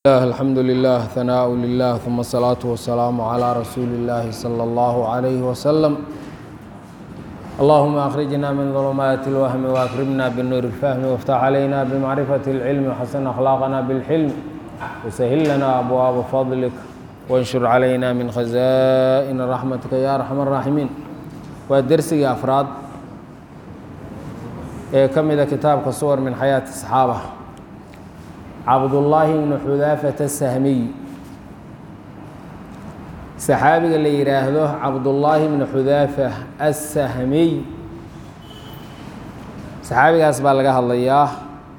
الله الحمد لله ثناء لله ثم الصلاة والسلام على رسول الله صلى الله عليه وسلم اللهم أخرجنا من ظلمات الوهم وأكرمنا بالنور الفهم وافتح علينا بمعرفة العلم وحسن أخلاقنا بالحلم وسهل لنا أبواب فضلك وانشر علينا من خزائن رحمتك يا أرحم الراحمين ودرسي أفراد كم إذا كتابك صور من حياة الصحابة cabdullaahi bnu xudaafata sahmiy saxaabiga la yidhaahdo cabdullaahi bnu xudaafa assahmiy saxaabigaas baa laga hadlayaa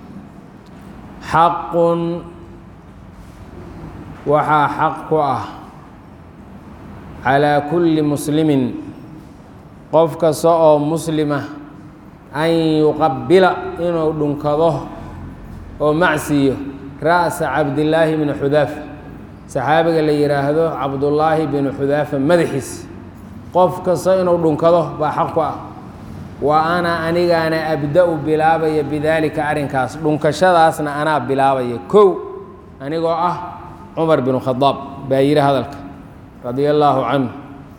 xaqun waxaa xaq ku ah calaa kulli muslimin qof kasta oo muslima an yuqabila inuu dhunkado oo macsiyo ra'sa cabdillaahi bni xudaafa saxaabiga la yidhaahdo cabdullaahi binu xudaafa madaxiis qof kasta inuu dhunkado baa xaq ku ah wa ana anigaana abda-u bilaabaya bidaalika arrinkaas dhunkashadaasna anaa bilaabaya kow anigoo ah cumar binu khadaab baa yidhi hadalka radia allaahu canhu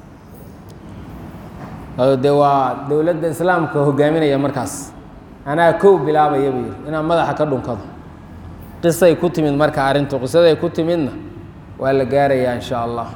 de waa dowladda islaamka hogaaminaya markaas anaa kow bilaabaya buu yidhi inaan madaxa ka dhunkado qisay ku timid marka arrintu qisaday ku timidna waa la gaarayaa in shaa allah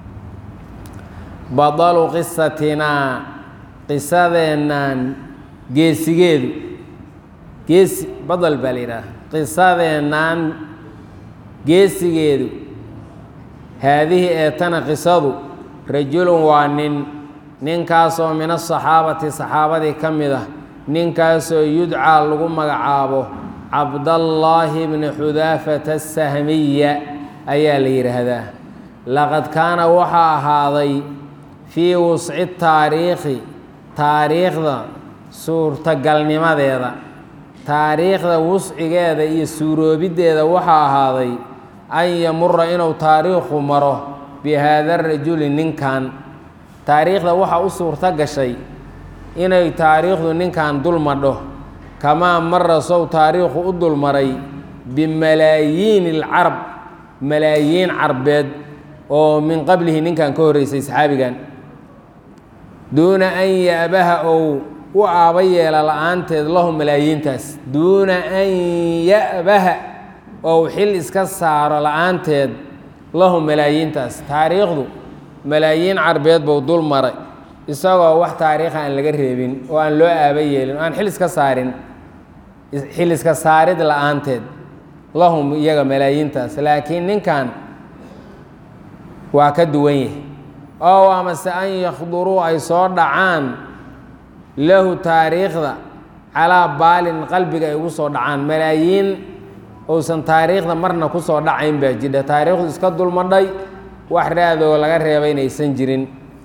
badalu qisatinaa qisadeennan geesigeedu geesi badal baa la yidhaha qisadeennan geesigeedu haadihi ee tana qisadu rajulun waa nin ninkaasoo min asaxaabati saxaabadii ka mid ah ninkaasoo yudcaa lagu magacaabo cabdallaahi bni xudaafata asahmiya ayaa la yidhaahdaa laqad kaana waxaa ahaaday fii wusci taariikhi taariikhda suurtagalnimadeeda taariikhda wuscigeeda iyo suuroobiddeeda waxaa ahaaday an yamura inuu taariikhu maro bi haada rajuli ninkan taariikhda waxaa u suurto gashay inay taariikhdu ninkan dul madho kamaa mara sow taariikhu u dulmaray bimalaayiini alcarab malaayiin carbeed oo min qablihi ninkan ka horreysay saxaabigan duuna an ya'baha ou u aaba yeela la-aanteed lahu malaayiintaas duuna an ya'baha ou xil iska saaro la-aanteed lahu malaayiintaas taariikhdu malaayiin carbeed buu dul maray isagoo wax taariikha aan laga reebin oo aan loo aaba yeelin o aan xil iska saarin xil iska saarid la-aanteed lahum iyaga malaayiintaas laakiin ninkan waa ka duwan yahay oo amase an yakhduruu ay soo dhacaan lahu taariikhda calaa baalin qalbiga ay ugu soo dhacaan malaayiin uusan taariikhda marna ku soo dhacayn baa jidha taariikhdu iska dulmadhay wax raadoo laga reeba inaysan jirin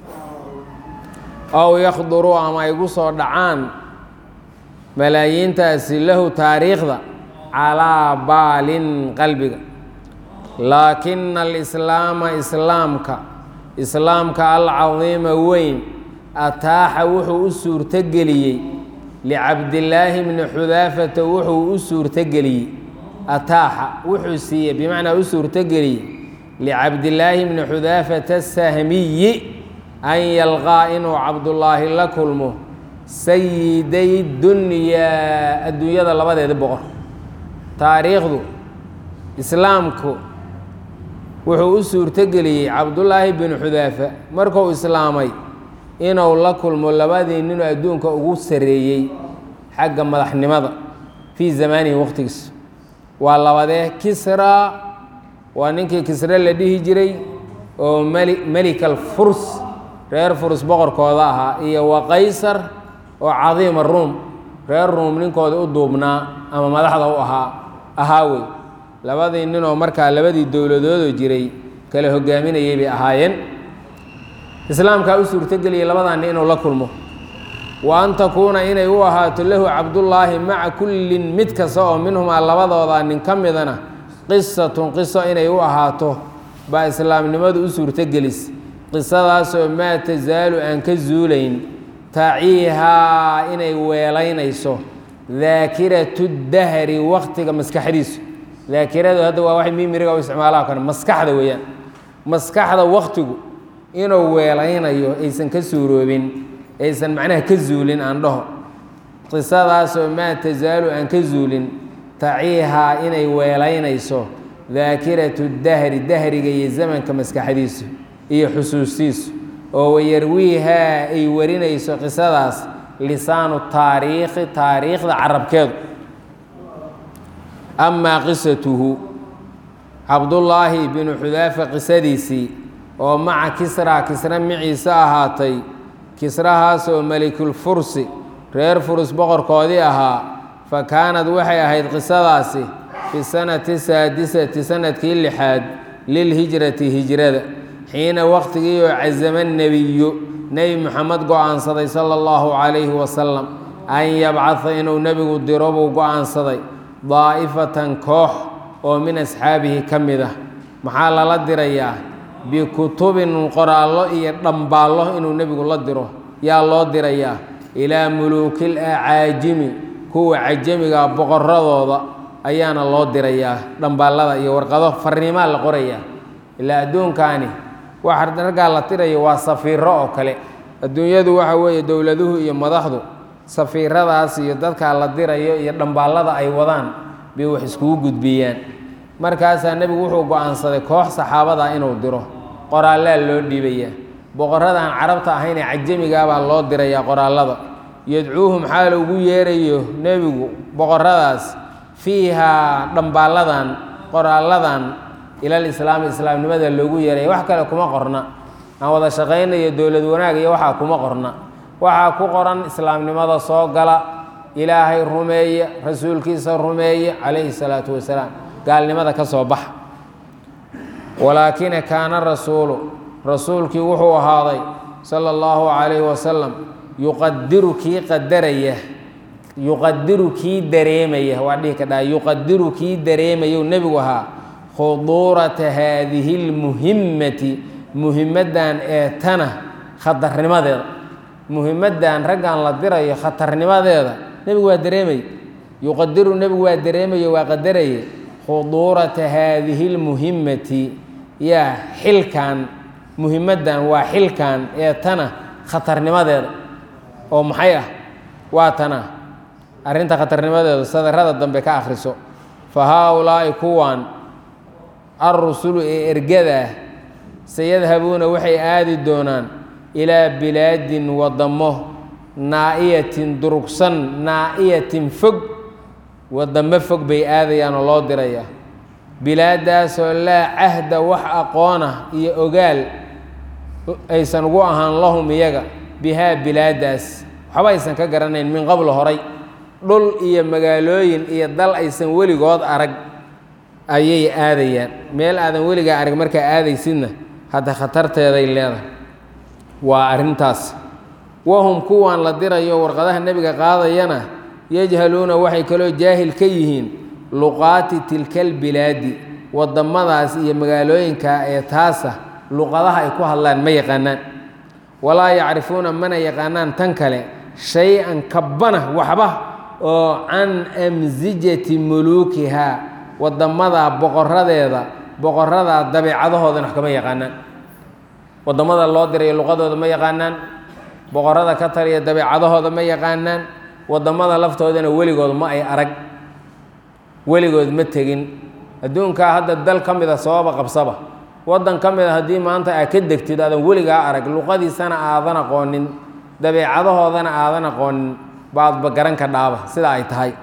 ow yakhduruu ama ay gu soo dhacaan malaayiintaasi lahu taariikhda calaa baalin qalbiga laakina alislaama islaamka islaamka alcadiima weyn ataaxa wuxuu u suurtogeliyey licabdillaahi bni xudaafata wuxuu u suurtogeliyey ataaxa wuxuu siiyey bimacnaa u suurtogeliyey licabdillaahi bni xudaafata asahmiyi an yalqaa inuu cabdullaahi la kulmo sayiday dunyaa adduunyada labadeeda boqor taariikhdu islaamku wuxuu u suurtogeliyey cabdullaahi binu xudaafa markuu islaamay inuu la kulmo labadii ninuu adduunka ugu sarreeyey xagga madaxnimada fii zamaanihi waqhtigiisa waa labadee kisra waa ninkii kisre la dhihi jiray oo meli melikal furs reer furus boqorkooda ahaa iyo wa qaysar oo cadiima ruum reer ruum ninkooda u duubnaa ama madaxda u ahaa ahaa wey labadii ninoo markaa labadii dowladoodoo jiray kala hogaaminayay bay ahaayeen islaamkaa u suurtogeliyay labadaa nin inuu la kulmo wa an takuuna inay u ahaato lahu cabdullaahi maca kullin mid kasta oo minhumaa labadooda nin ka midana qisatun qiso inay u ahaato baa islaamnimadu u suurtogelis qisadaasoo maa tasaalu aan ka zuulayn taciihaa inay weelaynayso daakiratu dahri waktiga maskaxdiisu daakiradu hadda waa waxay mimiriga u isticmaalaha kane maskaxda weeyaan maskaxda waktigu inuu weelaynayo aysan ka suuroobin aysan macnaha ka zuulin aan dhaho qisadaasoo maa tasaalu aan ka zuulin taciihaa inay weelaynayso daakiratu dahri dahriga iyo zamanka maskaxdiisu iyo xusuustiisu oo wayarwiihaa ay warinayso qisadaas lisaanu taariikhi taariikhda carabkeedu amaa qisatuhu cabdullaahi binu xudaafa qisadiisii oo maca kisraa kisra miciise ahaatay kisrahaasoo melikulfursi reer furus boqorkoodii ahaa fa kaanad waxay ahayd qisadaasi fi sanati saadisati sanadkii lixaad lilhijrati hijrada xiina waqtigii oo casama nebiyu nebi moxamed go-aansaday sala allahu calayhi wasalam an yabcada inuu nebigu diro buu go-aansaday daa'ifatan koox oo min asxaabihi ka mid ah maxaa lala dirayaa bikutubin qoraallo iyo dhambaallo inuu nebigu la diro yaa loo dirayaa ilaa muluukil acaajimi kuwa cajamiga boqoradooda ayaana loo dirayaa dhambaallada iyo warqado farniimaa la qorayaa ilaa adduunkaani waxa raggaa la tirayo waa safiiro oo kale adduunyadu waxa weeye dowladuhu iyo madaxdu safiiradaas iyo dadkaa la dirayo iyo dhambaallada ay wadaan bay wax iskugu gudbiyaan markaasaa nebigu wuxuu go-aansaday koox saxaabada inuu diro qoraallaa loo dhiibayaa boqoradaan carabta ahayn ee cajamigaabaa loo dirayaa qoraallada yadcuuhum xaal ugu yeerayo nebigu boqoradaas fiihaa dhambaalladan qoraalladan ilal islaami islaamnimada loogu yeeraya wax kale kuma qorna aan wada shaqaynayo dowlad wanaag iyo waxaa kuma qorna waxaa ku qoran islaamnimada soo gala ilaahay rumeeya rasuulkiisa rumeeya calayhi salaatu wasalaam gaalnimada ka soo baxa walaakina kaana rasuulu rasuulkii wuxuu ahaaday sala allahu calayhi wasalam yuqadiru kii qadaraya yuqadiru kii dareemaya waa dhihi ka dhaha yuqadiru kii dareemayou nebigu ahaa khuduurata haadihi lmuhimmati muhimmaddan ee tana khatarnimadeeda muhimmaddan raggan la dirayo khatarnimadeeda nebigu waa dareemay yuqadiru nebigu waa dareemayo waa qadaraya khuduurata haadihi lmuhimmati yaa xilkan muhimmaddan waa xilkan ee tana khatarnimadeeda oo maxay ah waa tana arrinta khatarnimadeedu sadarrada dambe ka akhriso fa haa-ulaa'i kuwan alrusulu ee ergada ah sayadhabuuna waxay aadi doonaan ilaa bilaadin wadamo naa'iyatin durugsan naa'iyatin fog wadamo fog bay aadayaan oo loo dirayaa bilaadaasoo laa cahda wax aqoona iyo ogaal aysan ugu ahaan lahum iyaga bihaa bilaadaas waxba aysan ka garanayn min qablo horay dhul iyo magaalooyin iyo dal aysan weligood arag ayay aadayaan meel aadan weligaa arag markaa aadaysidna hadda khatarteeday leedahay waa arrintaas wahum kuwan la dirayo warqadaha nebiga qaadayana yajhaluuna waxay kaloo jaahil ka yihiin luqaati tilka albilaadi wadamadaas iyo magaalooyinka ee taasa luqadaha ay ku hadlaan ma yaqaanaan walaa yacrifuuna mana yaqaanaan tan kale shay-an kabana waxba oo can amsijati muluukihaa wadamada boqoradeeda boqoradaa dabeecadahoodana wax kama yaqaanaan wadamada loo dirayo luqadooda ma yaqaanaan boqorada ka taliya dabeecadahooda ma yaqaanaan wadamada laftoodana weligood ma ay arag weligood ma tegin adduunkaa hadda dal ka mida sababa qabsaba waddan ka mida haddii maanta aad ka degtid aadan weligaa arag luqadiisana aadan aqoonin dabeecadahoodana aadan aqoonin baadba garanka dhaaba sida ay tahay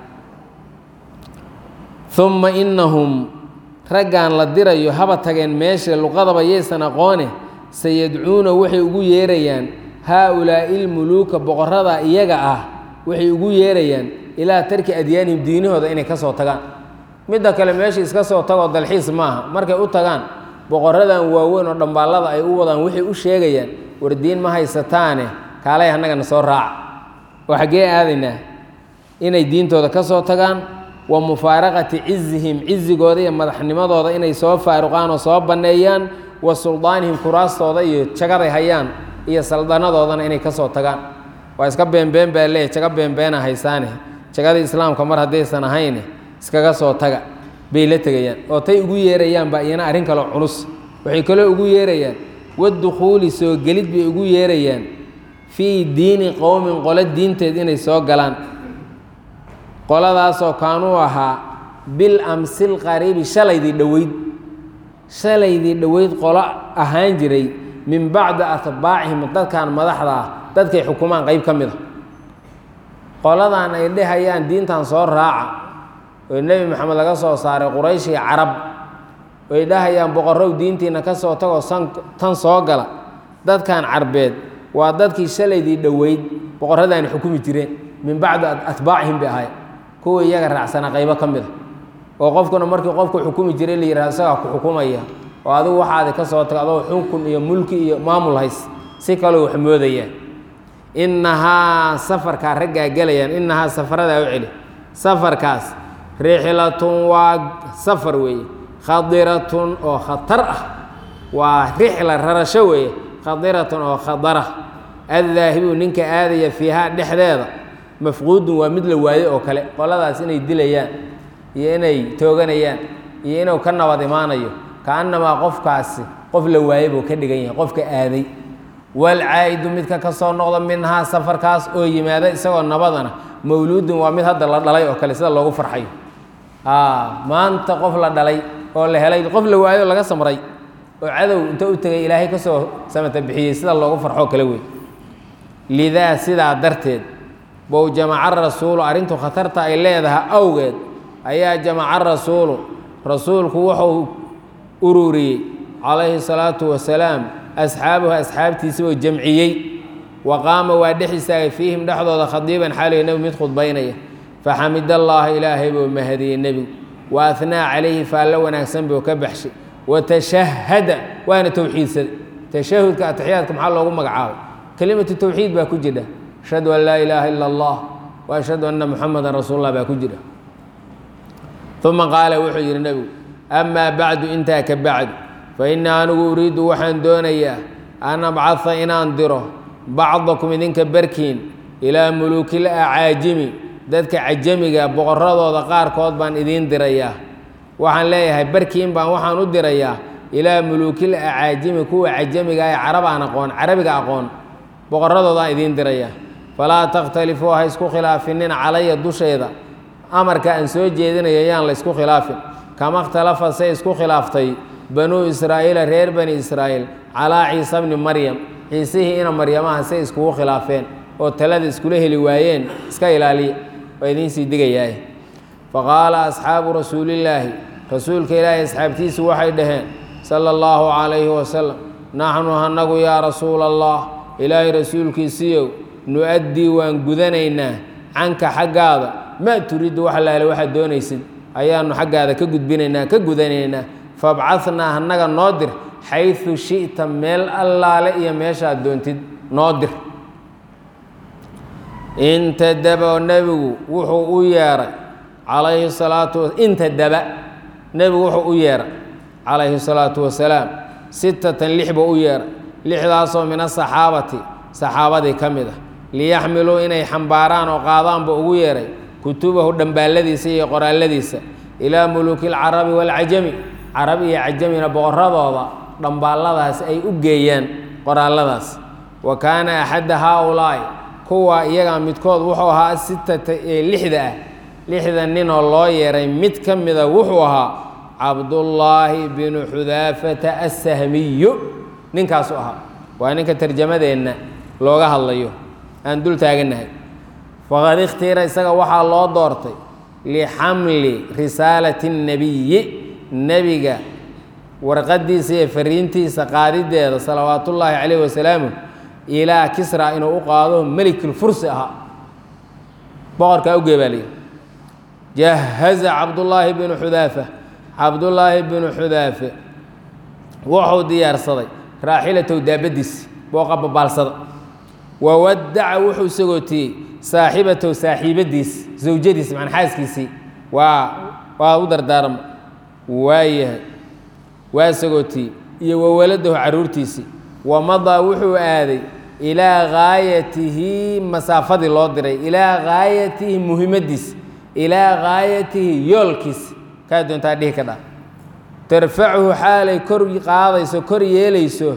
uma innahum raggan la dirayo haba tageen meesha luqadaba yaysan aqoone sayadcuuna waxay ugu yeerayaan haa-ulaa'i ilmuluuka boqorada iyaga ah waxay ugu yeerayaan ilaa tarki adyaanihim diinahooda inay ka soo tagaan midda kale meesha iska soo tagoo dalxiis maaha markay u tagaan boqoradan waaweyn oo dhambaallada ay u wadaan waxay u sheegayaan war diin ma haysataane kaalay annagana soo raaca oo xaggee aadaynaa inay diintooda ka soo tagaan wa mufaaraqati cizihim cizigooda iyo madaxnimadooda inay soo faaruqaan oo soo banneeyaan wa suldaanihim kuraastooda iyo jagaday hayaan iyo saldanadoodana inay ka soo tagaan waa iska beenbeen baa leeyahy jaga beenbeena haysaane jagadii islaamka mar haddaysan ahayne iskaga soo taga bay la tegayaan oo tay ugu yeerayaan baa iyana arrin kaloo culus waxay kaloo ugu yeerayaan wadukhuuli soo gelid bay ugu yeerayaan fii diini qowmin qolo diinteed inay soo galaan qoladaasoo kaanuu ahaa bil amsil qariibi shalaydii dhoweyd shalaydii dhoweyd qolo ahaan jiray min bacdi atbaacihim dadkan madaxda ah dadkay xukumaan qeyb ka mid a qoladan ay dhehayaan diintan soo raaca oo nebi moxamed laga soo saaray quraysh iyo carab oy dhahayaan boqorrow diintiina ka soo tagoo san tan soo gala dadkan carbeed waa dadkii shalaydii dhoweyd boqorradaani xukumi jireen min bacdi atbaacihim bay ahay kuwa iyaga raacsanaa qaybo ka mid a oo qofkuna markii qofku xukumi jiray la yidhahdo isagaa ku xukumaya oo adigu waxaadi ka soo tago adoo xukun iyo mulki iyo maamul hays si kaloo wax moodayaan innahaa safarkaa raggaa gelayaan innahaa safaradaa u celi safarkaas rixlatun waa safar weeye khadiratun oo khatar ah waa rixla rarasho weeye khadiratun oo khadara addaahibu ninka aadaya fiihaa dhexdeeda mafquudun waa mid la waayo oo kale qoladaas inay dilayaan iyo inay tooganayaan iyo inuu ka nabad imaanayo kaannamaa qofkaasi qof la waayey buu ka dhigan yahay qofka aaday walcaa'idu midka ka soo noqda minhaa safarkaas oo yimaada isagoo nabadana mawluudun waa mid hadda la dhalay oo kale sida loogu farxayo maanta qof la dhalay oo la helay qof la waayo laga samray oo cadow inta u tegay ilaahay ka soo samata bixiyey sida loogu farxoo kale wey lidaa sidaa darteed bow jamaca rasuulu arrintu khatarta ay leedahay awgeed ayaa jamaca rasuulu rasuulku wuxuu ururiyey calayhi salaatu wasalaam asxaabuhu asxaabtiisa oo jamciyey wa qaama waa dhex istaagay fiihim dhexdooda khadiiban xaaliyo nebigu mid khudbaynaya faxamid allaaha ilaahay buu mahadiyey nebigu wa ahnaa calayhi faallo wanaagsan buu ka baxshay wa tashahada waana towxiidsaday tashahudka ataxiyaadka maxaa loogu magacaabay kelimatu towxiid baa ku jidha ashhadu an laa ilaaha ila allah wa ashhadu anna muxamadan rasuulullah baa ku jira uma qaala wuxuu yidhi nebigu amaa bacdu intaa ka bacdu fa innii anigu uriiddu waxaan doonayaa an abcada inaan diro bacdakum idinka barkiin ilaa muluukil acaajimi dadka cajamiga boqoradooda qaarkood baan idiin dirayaa waxaan leeyahay barkiin baan waxaan u dirayaa ilaa muluukil acaajimi kuwa cajamiga ee carab aan aqoon carabiga aqoon boqoradoodaan idiin dirayaa falaa takhtalifuu ha isku khilaafinin calaya dusheeda amarka aan soo jeedinayo yaan la ysku khilaafin kama ikhtalafa say isku khilaaftay banuu israa'iila reer bani israa'iil calaa ciisa bni maryam ciisihii ina maryamaha say iskugu khilaafeen oo talada iskula heli waayeen iska ilaaliya waa idiinsii digayaaye fa qaala asxaabu rasuulillaahi rasuulka ilaahi asxaabtiisu waxay dhaheen sala allahu calayhi wasalam naxnu hanagu yaa rasuula allah ilaahay rasuulkiisiiyow nu-addii waan gudanaynaa canka xaggaada maa turiiddu wax laale waxaad doonaysid ayaannu xaggaada ka gudbinaynaa ka gudanaynaa fabcadnaa annaga noo dir xaysu shi'ta meel allaale iyo meeshaad doontid noo dir intadaba nebigu wuxuu u yeeray calayhi salaatu intadaba nebigu wuxuu u yeeray calayhi salaatu wasalaam sittatan lix buu u yeeray lixdaasoo min asaxaabati saxaabadii ka mid ah liyaxmiluu inay xambaaraan oo qaadaanba ugu yeeray kutubahu dhambaalladiisa iyo qoraalladiisa ilaa muluuki alcarabi waalcajami carab iyo cajamina boqoradooda dhambaalladaas ay u geeyaan qoraalladaas wa kaana axadda haa-ulaa'i kuwa iyagaa midkood wuxuu ahaa sittata ee lixda ah lixda ninoo loo yeeray mid ka mida wuxuu ahaa cabdullaahi binu xudaafata assahmiyu ninkaasu ahaa waa ninka tarjamadeenna looga hadlayo aan dul taagannahay faqad ikhtira isaga waxaa loo doortay lixamli risaalati اnnebiyi nebiga warqadiisa iyo fariintiisa qaadideeda salawaatullaahi calayh wasalaamu ilaa kisra inuu u qaado melikilfursi ahaa boqorkaa ugee baa layidhi jahaza cabdullaahi binu xudaafa cabdullaahi binu xudaafe wuxuu diyaarsaday raaxilatow daabadiisi booqa babaalsada wawaddaca wuxuu sagootiyey saaxibatow saaxiibadiis zawjadiis macnaa xaaskiisii waa waa u dardaarma waayahay waa sagootiyey iyo wawaladahu carruurtiisii wamadaa wuxuu aaday ilaa gaayatihi masaafadii loo diray ilaa gaayatihi muhimaddiis ilaa gaayatihi yoolkiis kaa doontaa dhihi ka dha tarfacuhu xaalay kor qaadayso kor yeelayso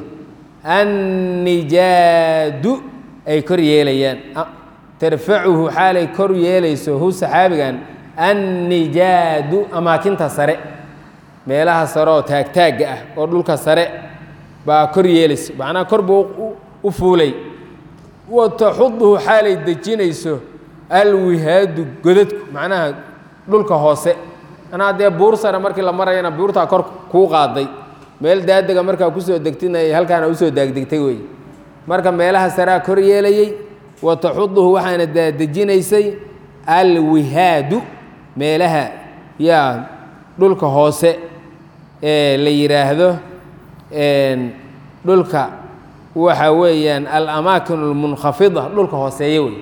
annijaadu ay kor yeelayaan tarfacuhu xaalay kor yeelayso hu saxaabigan annijaadu amaakinta sare meelaha sare oo taagtaagga ah oo dhulka sare baa kor yeelayso macnaha kor buu u fuulay wa taxuduhu xaalay dejinayso alwihaadu godadku macnaha dhulka hoose anaa dee buur sare markii la marayana buurtaa kor kuu qaaday meel daadega markaa kusoo degtina halkaana usoo daagdegtay wey marka meelaha saraa kor yeelayey wa taxuduhu waxaana daadejinaysay alwihaadu meelaha yaa dhulka hoose ee la yidhaahdo dhulka waxa weeyaan alamaakin almunkhafida dhulka hooseeye wey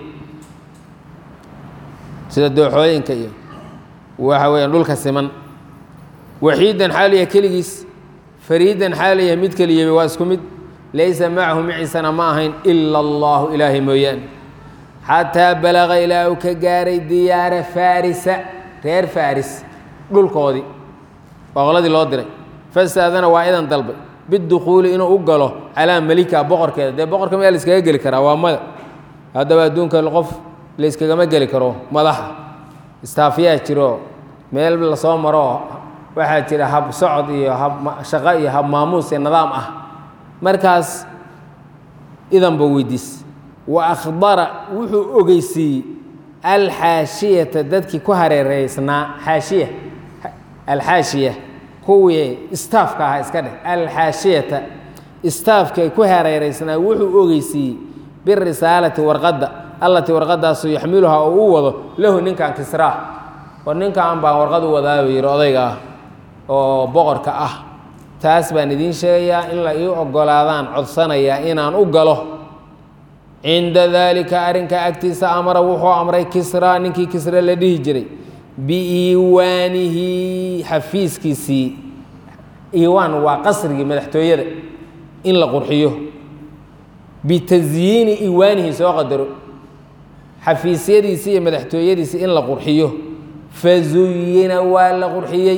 sida dooxooyinka iyo waxa weeyaan dhulka siman waxiidan xaaliya keligiis fariidan xaaliya mid keliyaba waa isku mid laysa macahu maciisana ma ahayn ila allahu ilaahay mooyaane xataa balaqa ilaa uu ka gaaray diyaara farisa reer faris dhulkoodii waa qoladii loo diray fastaadana waa idan dalbay bidukhuuli inuu u galo calaa melika boqorkeeda dee boqorka miyaa layskaga geli karaa waa mada haddaba adduunka qof layskagama geli karo madaxa istaafiyaa jiro meel lasoo maro waxaa jira hab socod iyo habshaqo iyo hab maamuus ee nidaam ah markaas idanba weydiis wa akhbara wuxuu ogeysiiyey alxaashiyata dadkii ku hareereysnaa xaashiya alxaashiya kuwii istaafka ahaa iska dheh alxaashiyata istaafka ku hareereysnaa wuxuu ogeysiiyey birisaalati warqadda allatii warqadaasu yaxmiluhaa oo u wado lahu ninkan kisraa war ninkan baan warqad u wadaaba yidhi odayga ah oo boqorka ah taas baan idiin sheegayaa in la ii ogolaadaan codsanayaa inaan u galo cinda daalika arrinka agtiisa amara wuxuu amray kisraa ninkii kisra la dhihi jiray biiiwaanihi xafiiskiisii iiwaan waa qasrigii madaxtooyada in la qurxiyo bitasyiini iiwaanihi soo qadaro xafiisyadiisii iyo madaxtooyadiisii in la qurxiyo fazuyina waa la qurxiyey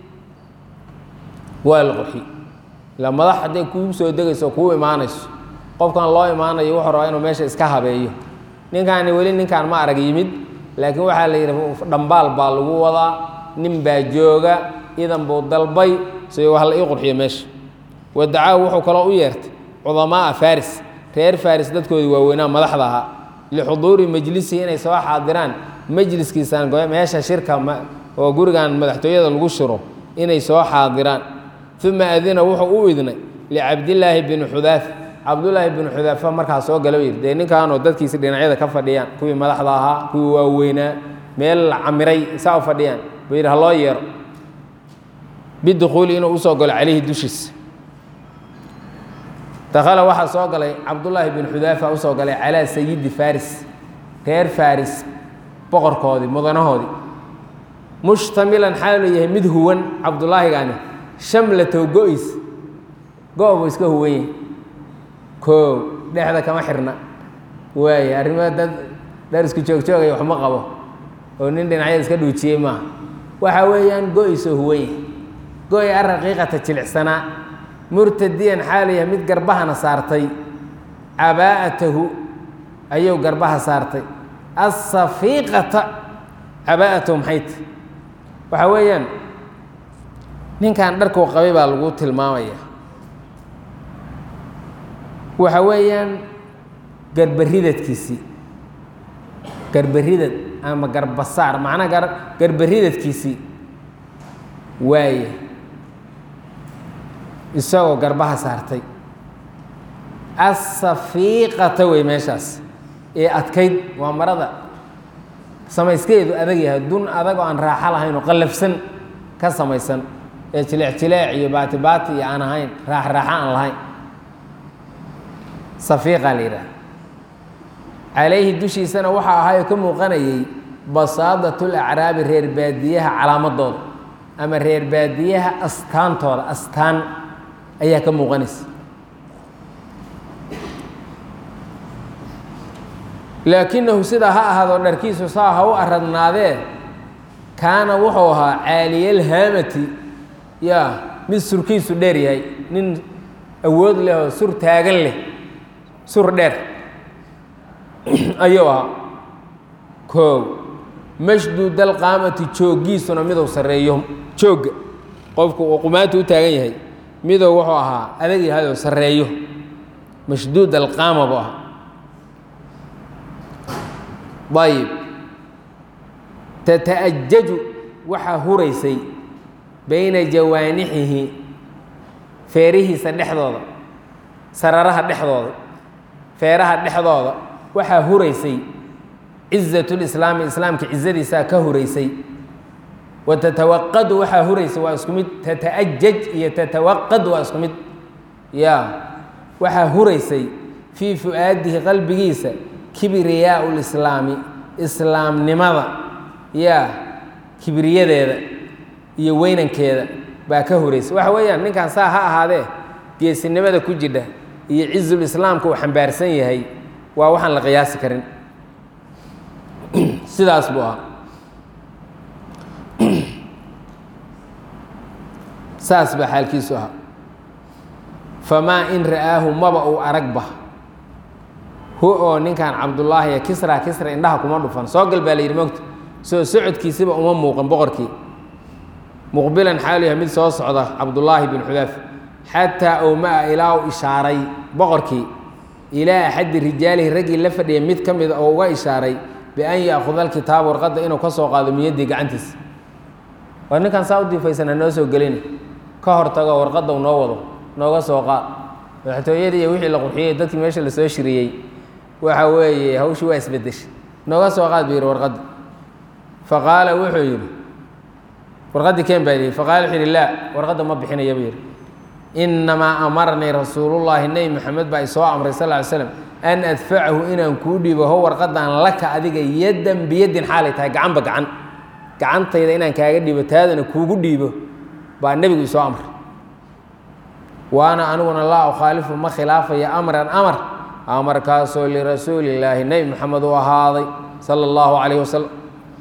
waa la qurxiyey ila madax hadday kuu soo degayso kuu imaanayso qofkan loo imaanayo wuxuu rabaa inuu meesha iska habeeyo ninkaani weli ninkaan ma arag yimid laakiin waxaa la yidhi dhambaal baa lagu wadaa nin baa jooga idan buu dalbay si wax la ii qurxiyo meesha wadacaahu wuxuu kaloo u yeertay cudamaaa faris reer faris dadkoodii waaweynaa madaxda ahaa lixuduuri majlisihi inay soo xaadiraan majliskiisaan meesha shirka oo gurigan madaxtooyada lagu shiro inay soo xaadiraan uma adina wuxuu u idnay licabdillaahi bini xudaafa cabdullaahi binu xudaafa markaa soo gala yidhi dee ninkaanoo dadkiisi dhinacyada ka fadhiyaan kuwii madaxda ahaa kuwii waaweynaa meel la camiray saa u fadhiyaan buu yidhi haloo yeero bidukhuuli inuu usoo galo calayhi dushiisa dakhala waxaa soo galay cabdullaahi bin xudaafa usoo galay calaa sayidi faris reer faris boqorkoodii mudanahoodii mushtamilan xaalu yahay mid huwan cabdullaahigaani shamlatow go-is go- buu iska huwan yahay koow dhexda kama xirna waaye arrimo dad dhar isku joogjoogaya waxma qabo oo nin dhinacyada iska dhuujiyey maaha waxa weeyaan go-isoo huwan yahay go-i araqiiqata jilicsanaa murtadiyan xaalaya mid garbahana saartay cabaa'atahu ayuu garbaha saartay asafiiqata cabaa'atahu maxay ta waxa weeyaan ninkan dharkuu qabay baa lagu tilmaamaya waxa weeyaan garbaridadkiisii garbaridad ama garbasaar macnaha gar garbaridadkiisii waaye isagoo garbaha saartay asafiiqata wey meeshaas ee adkayd waa marada samayskeedu adag yahay dun adag oo aan raaxo lahayn oo qallafsan ka samaysan ee jileec jileec iyo baati baati iyo aan ahayn raax raaxo aan lahayn safiiqa la yidhaha calayhi dushiisana waxaa ahaayoo ka muuqanayay basaadatul acraabi reer baadiyaha calaamadooda ama reer baadiyaha astaantooda astaan ayaa ka muuqanaysa laakinahu sidaa ha ahaadoo dharkiisu saa ha u aradnaadee kaana wuxuu ahaa caaliyalhaamati yaa mid surkiisu dheer yahay nin awood leh oo sur taagan leh sur dheer ayuu ahaa koow mashduudal qaamati jooggiisuna miduu sarreeyo joogga qofku uu qumaanta u taagan yahay miduu wuxuu ahaa adag yahay oo sarreeyo mashduud alqaama buu ahaa ayib tata'ajaju waxaa huraysay bayna jawaanixihi feerihiisa dhexdooda sararaha dhexdooda feeraha dhexdooda waxaa huraysay cizatulislaami islaamka cizadiisaa ka huraysay wa tatawaqadu waxaa huraysay waa isku mid tata'ajaj iyo tatawaqad waa isku mid ya waxaa huraysay fii fu'aadihi qalbigiisa kibriyaau lislaami islaamnimada yaa kibriyadeeda iyo weynankeeda baa ka horaysa waxa weeyaan ninkan saa ha ahaadee geesinimada ku jidha iyo cizul islaamka uu xambaarsan yahay waa waxaan la qiyaasi karin sidaas buu ahaa saas baa xaalkiisu ahaa famaa in ra'aahu maba uu aragba hu oo ninkan cabdullaahi ee kisra kisra indhaha kuma dhufan soo gal baa la yidhi mogta soo socodkiisiba uma muuqan boqorkii muqbilan xaalu yahay mid soo socda cabdullaahi bin xudaaf xataa owmaa ilaa u ishaaray boqorkii ilaa axadi rijaalihi raggii la fadhiyay mid ka mida oo uga ishaaray bian ya'khuda alkitaaba warqadda inuu ka soo qaado miyaddii gacantiisa war ninkan saa u diifaysan ha noo soo gelina ka hortago warqadda u noo wado nooga soo qaad madaxtooyadii iyo wixii la qurxiyey dadkii meesha lasoo shiriyey waxa weeye hawshii waa isbedeshay nooga soo qaad buu yidhi warqadda faqaala wuxuu yidhi warqaddii keen baa yidhi faqala wuxuu yidhi laa warqadda ma bixinaya buu yidhi innamaa amaranii rasuulullaahi nebi maxamed baa isoo amray sal ly slam an adfacahu inaan kuu dhiibo ho warqadan laka adiga yaddan biyaddin xaalay tahay gacanba gacan gacantayda inaan kaaga dhiibo taadana kuugu dhiibo baa nebigu isoo amray waana aniguna laa ukhaalifu ma khilaafaya amran amar amarkaasoo lirasuulillaahi nebi maxamed u ahaaday sala allahu calayh wasalam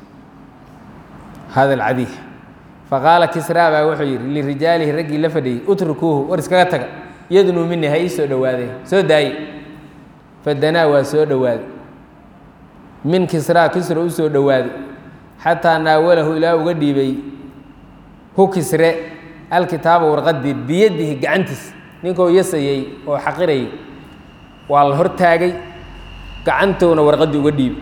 hada alcadiih faqaala kisraa baa wuxuu yidhi lirijaalihi raggii la fadhiyey utrukuuhu war iskaga taga yadnuu mini ha ii soo dhowaadee soo daaye fadanaa waa soo dhowaaday min kisraa kisra u soo dhowaaday xataa naawalahu ilaa uga dhiibay hu kisre alkitaaba warqadii biyadihi gacantiis ninkoo yasayey oo xaqirayay waa la hortaagay gacantoona warqaddii uga dhiibay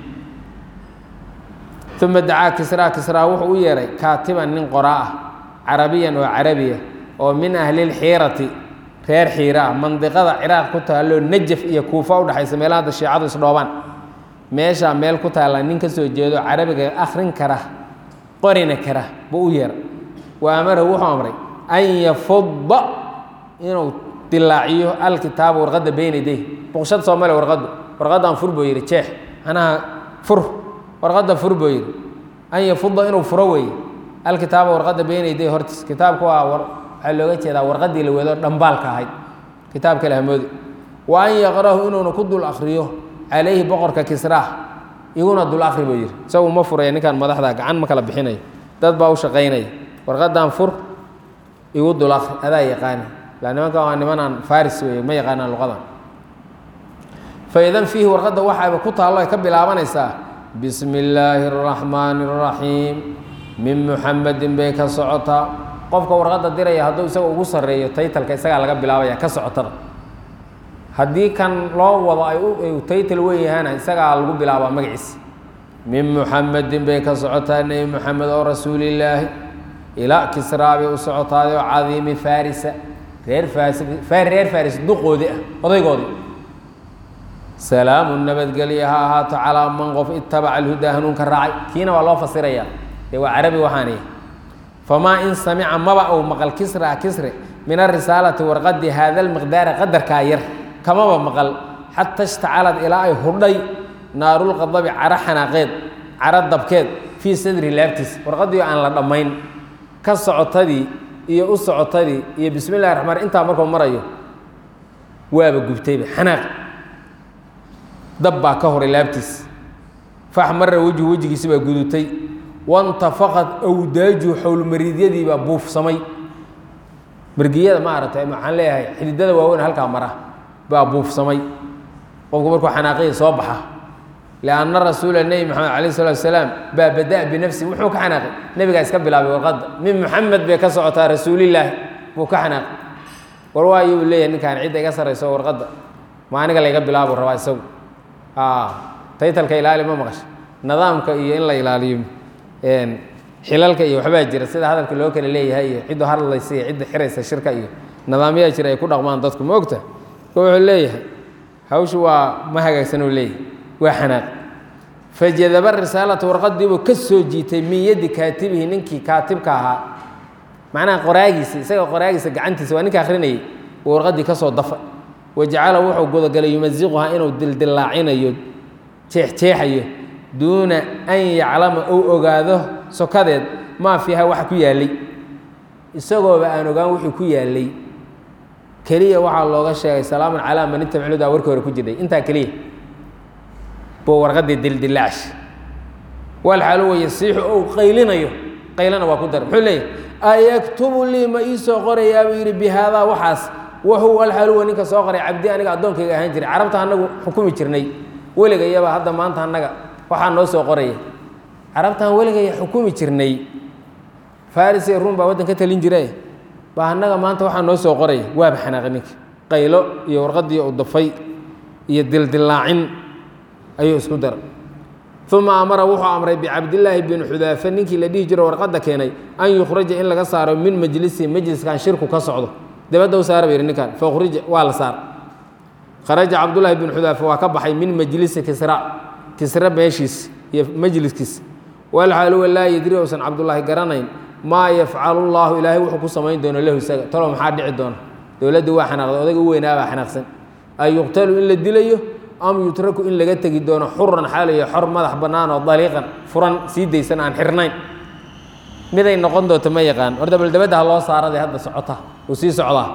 uma dacaa kisraa kisraa wuxuu u yeehay kaatiban nin qoraa ah carabiyan oo carabiya oo min ahlilxiirati reer xiira ah mandiqada ciraaq ku taalloo najaf iyo kuufa udhexaysa meelaha hadda shiicadu isdhoobaan meeshaa meel ku taalla nin ka soo jeedo carabiga akhrin kara qorina kara buu u yeeray wa amarahu wuxuu amray an yafudda inuu dilaaciyo alkitaaba warqadda beyna yadayh boqshad soomale warqaddu warqaddaan fur buu yidhi jeex manaha fur warqadda fur buu yidhi an yafuda inuu furo weeye alkitaaba warqadda beyna yadayh hortiis kitaabka waa waxaa looga jeedaa warqaddii la weedo dhambaalka ahayd kitaab kale hamoodi wa an yaqra'ahu inuuna ku dul akriyo calayhi boqorka kisraah iguna dul akri buu yidhi isagu ma furaya ninkan madaxda gacan ma kala bixinayo dad baa u shaqaynaya warqaddan fur igu dul akri adaa yaqaani la nimanka waa nimanaan faris weeye ma yaqaanaan luqadan faidan fiihi warqadda waxaaba ku taallo ay ka bilaabanaysaa bismi illaahi araxmaani araxiim min muxamedin bay ka socotaa qofka warqadda diraya hadduu isaga ugu sarreeyo taytalka isagaa laga bilaabaya ka socotada haddii kan loo wado ay taytal weyn yahaana isagaa lagu bilaabaa magaciisa min muxamedin bay ka socotaa nebi moxamed oo rasuulillaahi ilaa kisraa bay u socotaayoo cadiimi farisa reer faris reer faris duqoodii ah odaygoodii salaamu nabadgelya ha ahaato calaa man qof itabaca alhudaa hanuunka raacay kiina waa loo fasirayaa dee waa carabi waxaanay famaa in samica maba uu maqal kisra kisre min arisaalati warqadi haada lmiqdaara qadarkaa yar kamaba maqal xata ishtacalad ilaa ay hudhay naarulqadabi caro xanaaqeed caro dabkeed fii sadri laabtiis warqadii aan la dhammayn ka socotadii iyo u socotadii iyo bismi llahi raxmaan intaa markuu marayo waaba gubtayba xanaaq dab baa ka horay laabtiis faxmara wejhu wejigiisi baa gudutay wantafaqad awdaaju xowlmariidyadiibaa buufsamay margiyada maaragtay maxaan leeyahay xididada waaweyn halkaa mara baa buufsamay qofku markuu xanaaqiya soo baxa lianna rasuula nebi maxamed calayh salatu wasalaam baa bada binafsi muxuu ka xanaaqay nebigaa iska bilaabay warqadda min maxamed bay ka socotaa rasuulillaahi buu ka xanaaqay war waayo buu leeyahay ninkaan cidda iga sarrayso warqadda ma aniga layga bilaabo rabaa isagu taytalka ilaali ma maqasha nidaamka iyo in la ilaaliyo xilalka iyo waxbaa jira sida hadalka loo kala leeyahay iyo ciddu hadlaysa iyo cidda xiraysa shirka iyo nidaamyaa jira ay ku dhaqmaan dadku ma ogta ko wuxuu leeyahay hawshu waa ma hagaagsanuu leeyahay waa xanaaq fajadaba risaalata warqadiibuu ka soo jiitay min yaddi kaatibihi ninkii kaatibka ahaa macnaha qoraagiisa isaga qoraagiisa gacantiisa waa ninka akhrinayay uu warqaddii ka soo dafa wajacala wuxuu gudagalay yumasiquhaa inuu dildillaacinayo jeexjeexayo duuna an yaclama ou ogaado sokadeed maa fiiha waxa ku yaallay isagooba aan ogaan wuxuu ku yaallay keliya waxaa looga sheegay salaamun calaa man itabcuda warkii hore ku jiray intaa keliya buu warqaddii dildilaash walxaalu wa yasiixu ou qaylinayo qaylana waa ku dar muxuu leeyahy ayaktubu lii ma ii soo qorayaa buu yidhi bi haadaa waxaas wahuwa alxaaluwa ninka soo qoray cabdi aniga addoonkayga ahaan jiray carabta annagu xukumi jirnay weligayaba hadda maanta annaga waxaa noo soo qoraya carabtaan weligaya xukumi jirnay faris iyo ruum baa waddan ka talin jire baa annaga maanta waxaa noo soo qoraya waaba xanaaqi ninka qaylo iyo warqaddii u dafay iyo dildillaacin ayuu isku daray uma amara wuxuu amray bicabdillaahi bin xudaafe ninkii la dhihi jiro warqadda keenay an yukhraja in laga saaro min majlisi majliskan shirku ka socdo dabadda u saara ba yidhi ninkan faukhrija waa la saar kharaja cabdullaahi bin xudaafe waa ka baxay min majlisi kisra kisra meeshiis iyo majliskiis walxaaluwa laa yadri ousan cabdullaahi garanayn maa yafcalu llaahu ilaahay wuxuu ku samayn doono lahu isaga talo maxaa dhici doona dowladdii waa xanaaqday odayga u weynaabaa xanaaqsan an yuqtalu in la dilayo am yutraku in laga tegi doono xuran xaalayo xor madax bannaan oo daliiqan furan sii daysan aan xirnayn miday noqon doonto ma yaqaan horta bal dabadda ha loo saaraday hadda socota uu sii socdaa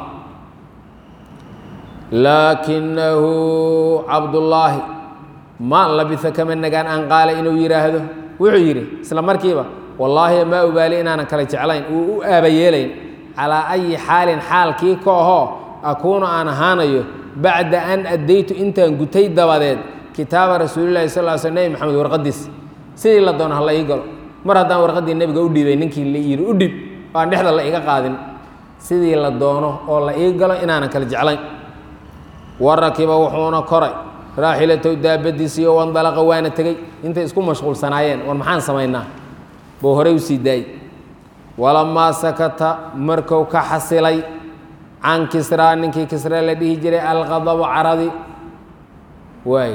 laakinahu cabdullaahi ma labisa kama nagaan an qaala inuu yidhaahdo wuxuu yidhi isla markiiba wallaahi maa ubaali inaanan kala jeclayn uu u aaba yeelayn calaa ayi xaalin xaalkii ka ahoo akuunu aan ahaanayo bacda an addaytu intaan gutay dabadeed kitaaba rasuulillahi sal l sl nebi maxamed warqaddiis sidii la doono ha la ii galo mar haddaan warqaddii nebiga u dhiibay ninkii la yidhi u dhib oo aan dhexda la iga qaadin sidii la doono oo la ii galo inaanan kala jeclayn warakiba wuxuuna koray raaxilatow daabadiisiiyo wandalaqa waana tegey intay isku mashquulsanaayeen war maxaan samaynaa buu horey u sii daayey walamaa sakata markou ka xasilay can kisraa ninkii kisra la dhihi jiray alqadabu caradi waay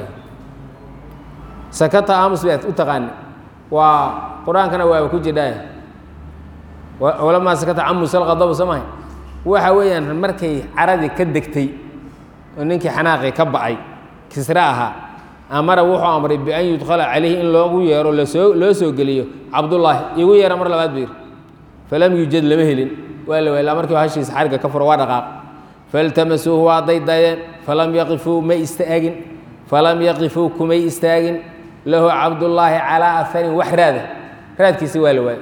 sakata aamus baad u taqaani waa qur-aankana waaba ku jidhaa walamaa sakata can muuse alqadabu samahay waxa weeyaan markay caradi ka degtay oo ninkii xanaaqii ka ba'ay kisre ahaa amara wuxuu amray bian yudkhala calayhi in loogu yeero lasoo loo soo geliyo cabdullaahi igu yeera mar labaad buu yidhi falam yuujad lama helin waa la waylaa markiiba hashiisa xariga ka furo waa dhaqaaq faltamasuuhu waa daydayeen falam yaqifuu ma istaagin falam yaqifuu kumay istaagin lahu cabdullaahi calaa aharin wax raada raadkiisi waa la waayey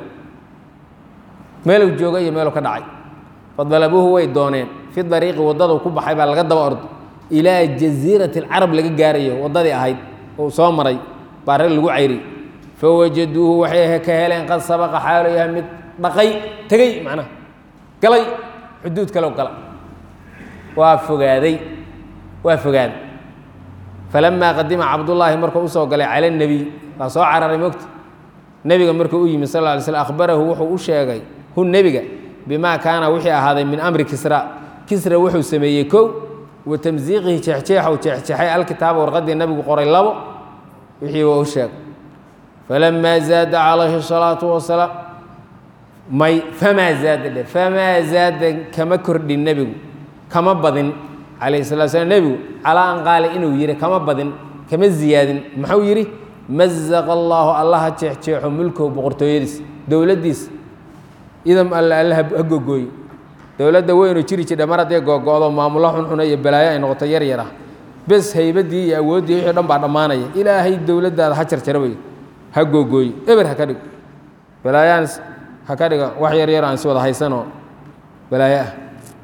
meeluu jooga iyo meeluu ka dhacay fadalabuuhu way dooneen fi dariiqi waddadu ku baxay baa laga daba ordo ilaa jasiirati alcarab laga gaarayo waddadii ahayd uu soo maray baa rag lagu cayri fawajaduuhu waxay ka heleen qad sabaqa xaalo yahay mid dhaqay tegey macnaha galay xuduud kalow gala waa fogaaday waa fogaaday falamaa qadima cabdullaahi markuu usoo galay cala nebiy waa soo cararay mogta nebiga markuu u yimi sal lla alay slam akhbarahu wuxuu u sheegay hu nebiga bimaa kaana wixii ahaaday min amri kisra kisra wuxuu sameeyey kow wa tamsiiqihi jeexjeexow jeexjeexay alkitaaba warqaddii nabigu qoray labo wixii waa u sheegay falamaa zaada calayhi salaatu wasalaam may famaa zaada dhe famaa zaada kama kordhin nebigu kama badin calayhi salatu slam nebigu calaa an qaala inuu yidhi kama badin kama ziyaadin muxuu yidhi mazaqa allaahu allaha jeexjeexo mulkow boqortooyadiis dowladdiisa idam alle alle ha gogooyo dowladda weynu jiri jidha mar hadday googo'do maamulo xunxuna iyo balaayo ay noqoto yar yar ah bes haybaddii iyo awooddii wixii dhan baa dhammaanaya ilaahay dowladdaada ha jarjara wey ha googooyo eber ha ka dhigo balaayaan ha ka dhiga wax yar yar aan is wada haysanoo balaayo ah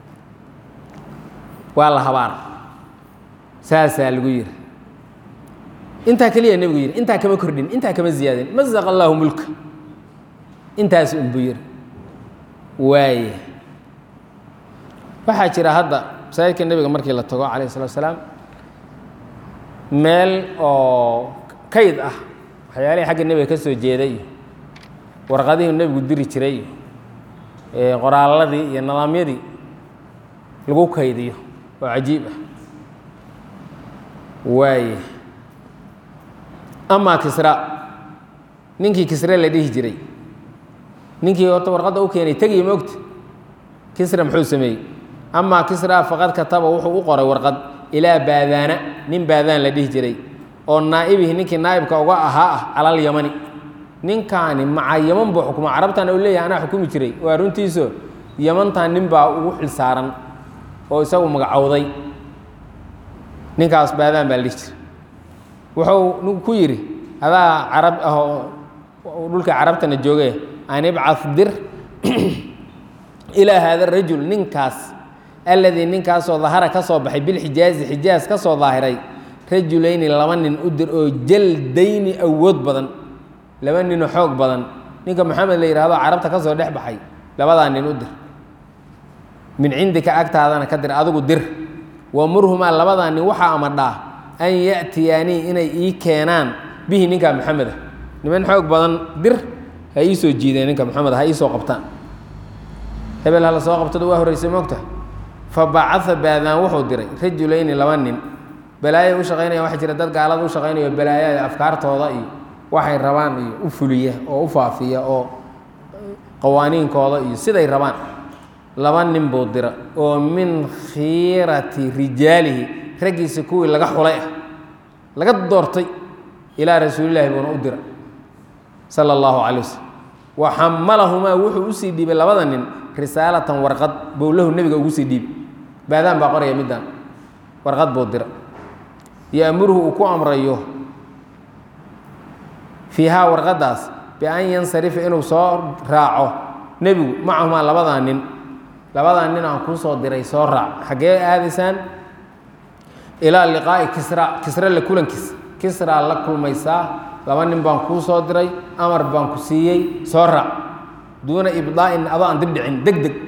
waa la habaar saasaa lagu yiri intaa keliya nebigu yidhi intaa kama kordhin intaa kama ziyaadin mazaqa allaahu mulka intaas unbuu yiri waaye waxaa jira hadda masaajidka nebiga markii la tago calayh salatu salaam meel oo kayd ah waxyaalihii xagga nebiga ka soo jeeday iyo warqadihii nebigu diri jiray iyo qoraalladii iyo nidaamyadii lagu kaydiyo oo cajiib ah waaye amaa kisra ninkii kisre la dhihi jiray ninkii horta warqadda u keenay tegiya ma ogta kisra muxuu sameeyey amaa kisra faqad kataba wuxuu u qoray warqad ilaa baadaana nin baadaan la dhihi jiray oo naa'ibihi ninkii naa'ibka uga ahaa ah calal yamani ninkaani maca yaman buu xukuma carabtana uu leeyahay anaa xukumi jiray waa runtiiso yamantan nin baa ugu xil saaran oo isagu magacowday ninkaas baadaan baa la dhihi jiray wuxuu ninku ku yidhi adaa carab ah oo dhulka carabtana jooge an ibcad dir ilaa haada rajul ninkaas alladii ninkaasoo dahara ka soo baxay bilxijaazi xijaaz ka soo daahiray rajulayni laba nin u dir oo jaldayni awood badan laba ninoo xoog badan ninka maxamed la yidhahdo carabta ka soo dhex baxay labadaa nin u dir min cindika agtaadana ka dir adigu dir wamurhumaa labadaa nin waxaa amadhaa an ya'tiyaanii inay ii keenaan bihi ninkaa maxameda niman xoog badan dir ha ii soo jiideen ninka maxamed ha ii soo qabtaan hebel hala soo qabtada waa horreysay moogta fa bacaa baadaan wuxuu diray rajulayni laba nin balaayo u shaqaynaya waxaa jira dad gaalada u shaqaynayo balaayada afkaartooda iyo waxay rabaan iyo u fuliya oo u faafiya oo qawaaniinkooda iyo siday rabaan laba nin buu dira oo min khiirati rijaalihi raggiisa kuwii laga xulay ah laga doortay ilaa rasuulilaahi buuna u dira sala allahu calay waslm wa xamalahumaa wuxuu usii dhiibay labada nin risaalatan warqad buu lahu nebiga ugu sii dhiibay baadaan baa qoraya middan warqad buu dira ya'muruhu uu ku amrayo fiihaa warqaddaas bian yansarifa inuu soo raaco nebigu macahumaa labadaa nin labadaa nin aan kuu soo diray soo raac xaggee aadaysaan ilaa liqaa'i kisra kisra la kulankiisa kisraa la kulmaysaa laba nin baan kuu soo diray amar baan ku siiyey soo raac duuna ibdaa'in adoo aan dib dhicin deg deg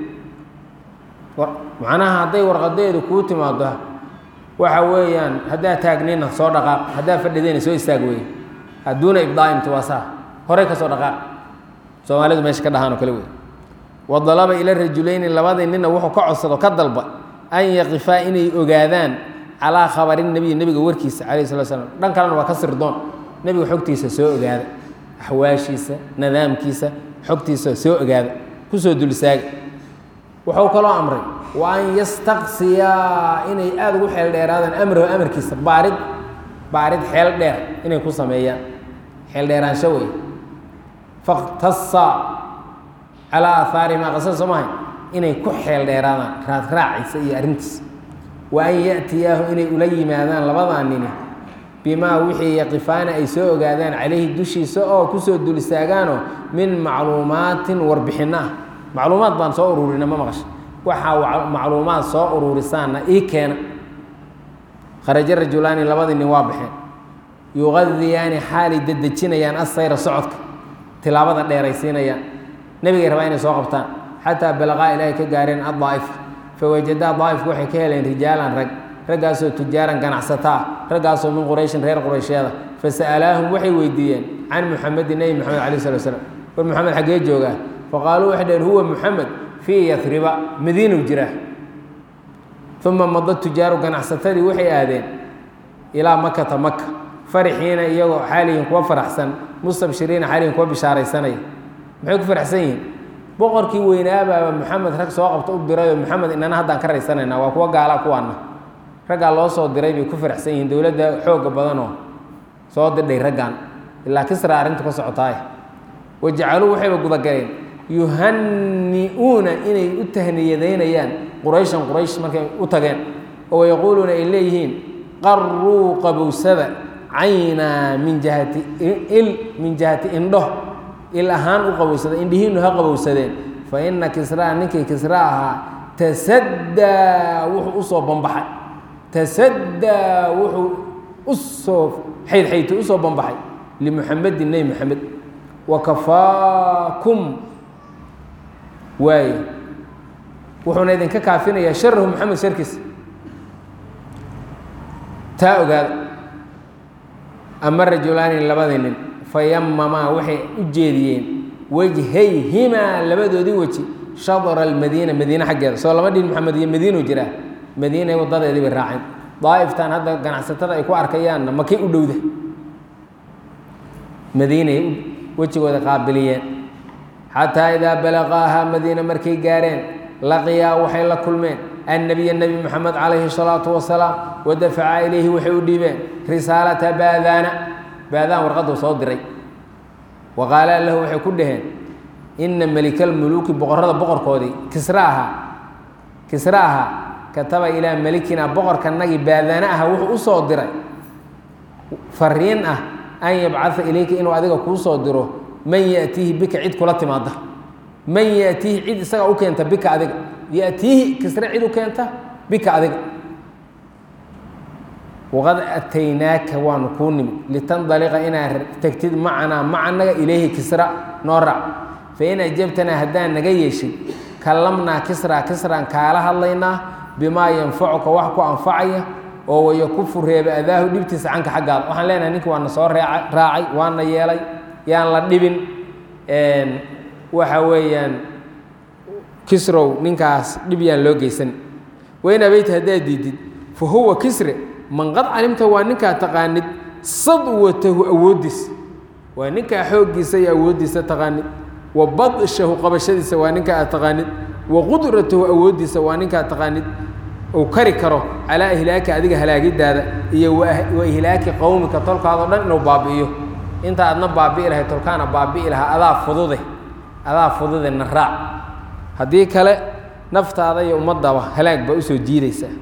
macnaha hadday warqadeedu kuu timaado waxa weeyaan haddaa taagnayna soo dhaqaaq haddaa fadhidayna soo istaag weeye duuna ibdaa'inta waa saa horey ka soo dhaqaaq soomaalidu meesha ka dhahaan oo kale wey wadalaba ila rajulayni labadii ninna wuxuu ka codsado ka dalba an yaqifaa inay ogaadaan calaa khabari nebiyi nebiga warkiisa calayh slat slam dhan kalena waa ka sirdoon nebiga xogtiisa soo ogaada axwaashiisa nidaamkiisa xogtiisa soo ogaada kusoo dulisaaga wuxuu kaloo amray wa an yastaqsiyaa inay aada ugu xeel dheeraadaan amrahu amarkiisa baarid baarid xeel dheer inay ku sameeyaan xeel dheeraansho wey faktasaa calaa aahaarihima qasada soo mahay inay ku xeel dheeraadaan raadraaciisa iyo arrintiisa wa an ya'tiyaahu inay ula yimaadaan labadaa nini bimaa wixii yaqifaana ay soo ogaadaan calayhi dushiisa oo kusoo dul istaagaanoo min macluumaatin warbixinno ah macluumaad baan soo ururina ma maqasha waxaa macluumaad soo ururisaanna ii keena kharajo rajulaani labadii nin waa baxeen yuqadiyaani xaalay dedejinayaan asayra socodka tilaabada dheeraysiinayaan nebigay rabaa inay soo qabtaan xataa balaqaa ilaahay ka gaareen addaa'if fawajadaa daa'ifku waxay ka heleen rijaalan rag raggaasoo tujaaran ganacsataa raggaasoo min qurayshin reer quraysheeda fasa'alaahum waxay weydiiyeen can muxamedin nebi moxamed calaih slat slam war moxamed xaggee joogaa faqaaluu waxay dhaheen huwa muxamed fii yasriba madiinu jira uma mada tujaaru ganacsatadii waxay aadeen ilaa makata maka farixiina iyagoo xaalihin kuwa faraxsan mustabshiriina xaalihin kuwa bishaaraysanaya maxay ku faraxsan yihiin boqorkii weynaabaaba maxamed rag soo qabta u dirayoo maxamed inana haddaan ka raysanaynaa waa kuwa gaalaa kuwaana raggaa loo soo diray bay ku faraxsan yihiin dowladda xooga badanoo soo dirdhay raggan ilaa kisra arrintu ka socotaay wajacaluu waxayba gudagaleen yuhanni'uuna inay u tahniyadaynayaan qurayshan quraysh markay u tageen oo wayaquuluuna ay leeyihiin qaruu qabowsada caynaa min jihati il min jihati indho il ahaan u qabowsada indhihiinu ha qabowsadeen fa ina kisraa ninkii kisra ahaa tasaddaa wuxuu usoo bambaxay tasaddaa wuxuu usoo xaydxaytay usoo bambaxay limuxamedin nebi moxamed wa kafaakum waaye wuxuuna idinka kaafinayaa sharahu moxamed sharkiisa taa ogaada ama rajulaani labadii nin fayamamaa waxay u jeediyeen wejhayhimaa labadoodii weji shadra almadiina madiine xaggeeda soo lama dhihin maxamed iyo madiinu jiraa madiinay wadadeedii bay raaceen daa'iftan hadda ganacsatada ay ku arkayaanna makay u dhowda madiinay wejigooda qaabiliyeen xataa idaa balaqaahaa madiina markay gaareen laqiyaa waxay la kulmeen annabiya nebi moxamed calayhi salaatu wasalaam wadafaca ilayhi waxay u dhiibeen risaalata baadaana baadaan warqaddu soo diray wa qaala lahu waxay ku dhaheen ina melikalmuluuki boqorrada boqorkoodii kisra ahaa kisra ahaa kataba ilaa melikina boqorkanagii baadaana aha wuxuu u soo diray fariin ah an yabcaa ilayka inuu adiga kuu soo diro man yatiihi bika cid kula timaada man yatiihi cid isaga u keenta bika adiga yatiihi kisre cid u keenta bika adiga waqad ataynaaka waanu kuu nimid litandaliqa inaad tegtid macanaa macanaga ilayhi kisra noo raac fain ajabtanaa haddaan naga yeeshid kallamnaa kisraa kisraan kaala hadlaynaa bimaa yanfacuka wax ku anfacaya oo wayakufu reeba adaahu dhibtiisa canka xaggaada waxaan leenahay ninki waana soo raacay waana yeelay yaan la dhibin waxa weeyaan kisrow ninkaas dhib yaan loo geysan wain abayta haddaad diidid fa huwa kisre man qad calimta waa ninkaa taqaanid sadwatahu awooddiisa waa ninkaa xooggiisa iyo awooddiisa taqaanid wa badshahu qabashadiisa waa ninkaa aad taqaanid wa qudratahu awooddiisa waa ninkaa taqaanid uu kari karo calaa ihlaaki adiga halaagidaada iyo wa ihlaaki qowmika tolkaadao dhan inuu baabi'iyo inta aadna baabi'i lahay tolkaana baabi'i lahaa adaa fudude adaa fudude na raac haddii kale naftaada iyo ummadaba halaag baa usoo jiidaysaa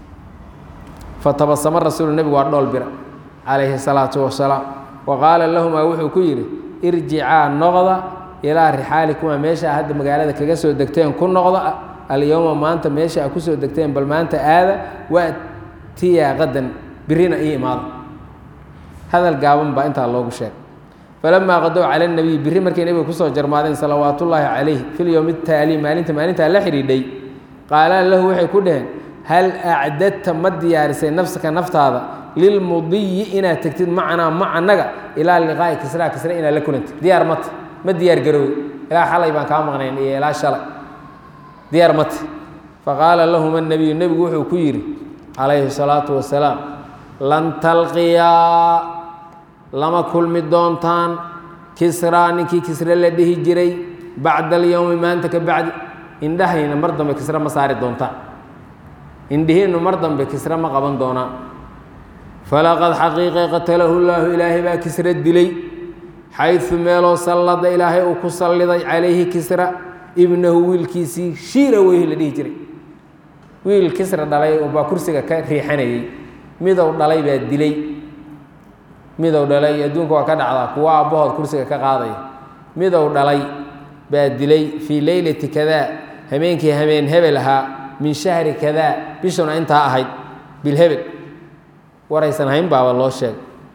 fatabasama rasuulu nebigu waa dhool bira calayhi salaatu wasalaam wa qaala lahumaa wuxuu ku yidhi irjicaa noqda ilaa rixaalikuma meesha hadda magaalada kaga soo degteen ku noqda alyowma maanta meesha a kusoo degteen bal maanta aada waatiyaa qadan birina ii imaada hadal gaaban baa intaa loogu sheegay falamaa qadow cala nabiyi biri markay nebiga kusoo jarmaadeen salawaatullaahi calayh filyowmi taali maalinta maalintaa la xidhiidhay qaalaan lahu waxay ku dhaheen hal acdadta ma diyaarisay nafsaka naftaada lilmudiyi inaad tegtid macanaa macanaga ilaa liqaa'i kisraa kisra inaad la kulantid diyaar mata ma diyaar garowey ilaa xalay baan kaa maqnayn iyo ilaa shalay diyaar mate faqaala lahuma nebiyu nebigu wuxuu ku yidhi calayhi salaatu wasalaam lan talqiyaa lama kulmi doontaan kisraa ninkii kisre la dhihi jiray bacda alyowmi maanta ka bacdi indhahayna mar dambe kisre ma saari doontaan indhihiinnu mar dambe kisre ma qaban doonaan falaqad xaqiiqe qatalahu llaahu ilaahay baa kisre dilay xaysu meeloo sallada ilaahay uu ku salliday calayhi kisra ibnahu wiilkiisii shiira weyhi la dhihi jiray wiil kisra dhalay oo baa kursiga ka riixanayey midow dhalay baa dilay midow dhalay adduunka waa ka dhacdaa kuwa abbahood kursiga ka qaadaya midow dhalay baa dilay fii leylati kadaa habeenkii habeen hebel ahaa min shahri kadaa bishuna intaa ahayd bilhebel waraysan hayn baaba loo sheegay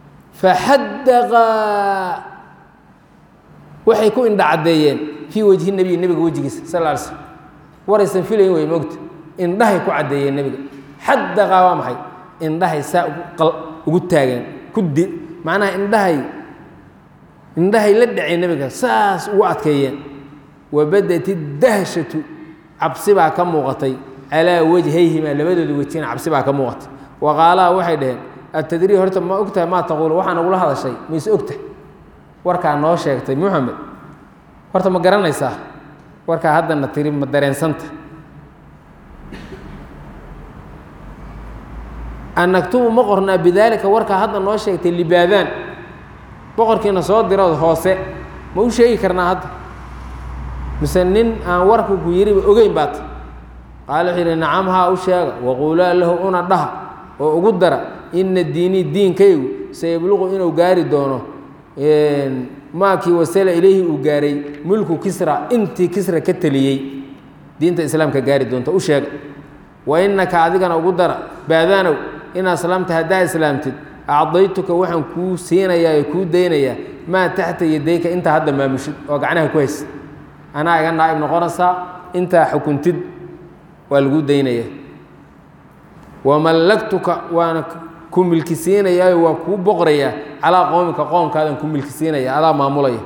faxadaqaa waxay ku indha caddeeyeen fii wejhi nebiyi nebiga wejigiisa sal ly slm waraysan filayn wey mogta indhahay ku caddeeyeen nebiga xadaqaa waa maxay indhahay saa ugu taageen ku di macnaha indhahay indhahay la dhaceen nebiga saas ugu adkeeyeen wabadat idahshatu cabsi baa ka muuqatay calaa wajhayhima labadooda wejina cabsi baa ka muuqatay waqaalaha waxay dhaheen atadrii horta ma ogtahay maa taquulu waxaa nagula hadashay mayse ogtahay warkaa noo sheegtay muxamed horta ma garanaysaa warkaa haddana tiri ma dareensanta an naktubu ma qornaa bidaalika warkaa hadda noo sheegtay libaadaan boqorkiina soo dirood hoose ma u sheegi karnaa hadda mise nin aan warka ku yiriba ogeyn baata qaala wuxuu yidhi nacam haa u sheega waquulaa lahu una dhaha oo ugu dara ina diinii diinkaygu sayabluqu inuu gaari doono maakii wasala ilayhi uu gaaray mulku kisra intii kisra ka teliyey diinta islaamka gaari doonta u sheega wa innaka adigana ugu dara baadaanow in aslamta haddaa islaamtid acdaytuka waxaan kuu siinayaa ee kuu daynayaa maa taxta yadayka intaa hadda maamushid oo gacnaha ku haysa anaa iga naa'ib noqonaysaa intaa xukuntid waa laguu daynaya wamallaktuka waana ku milkisiinayaayo waa kuu boqrayaa calaa qoomika qoomkaadan ku milkisiinaya adaa maamulaya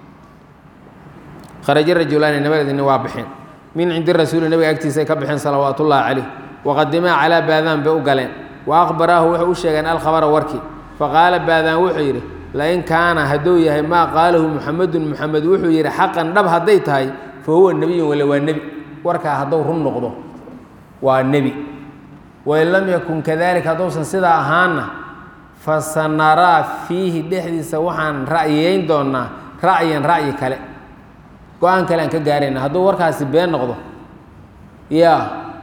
kharaja rajulaani nabadeedina waa baxeen min cindi rasuuli nabiga agtiisa ay ka baxeen salawaat ullaahi calayh waqadimaa calaa baadaan bay u galeen wa aqbaraahu waxay u sheegeen alkhabara warkii faqaala baadaan wuxuu yidhi lain kaana hadduu yahay maa qaalahu muxamedun muxamed wuxuu yidhi xaqan dhab hadday tahay fa huwa nebiyun wale waa nebi warkaa hadduu run noqdo waa nebi wain lam yakun kadalika hadduusan sidaa ahaana fasanaraa fiihi dhexdiisa waxaan ra'yiyeyn doonaa ra'yan ra'yi kale go-aan kale aan ka gaarayna hadduu warkaasi been noqdo yaa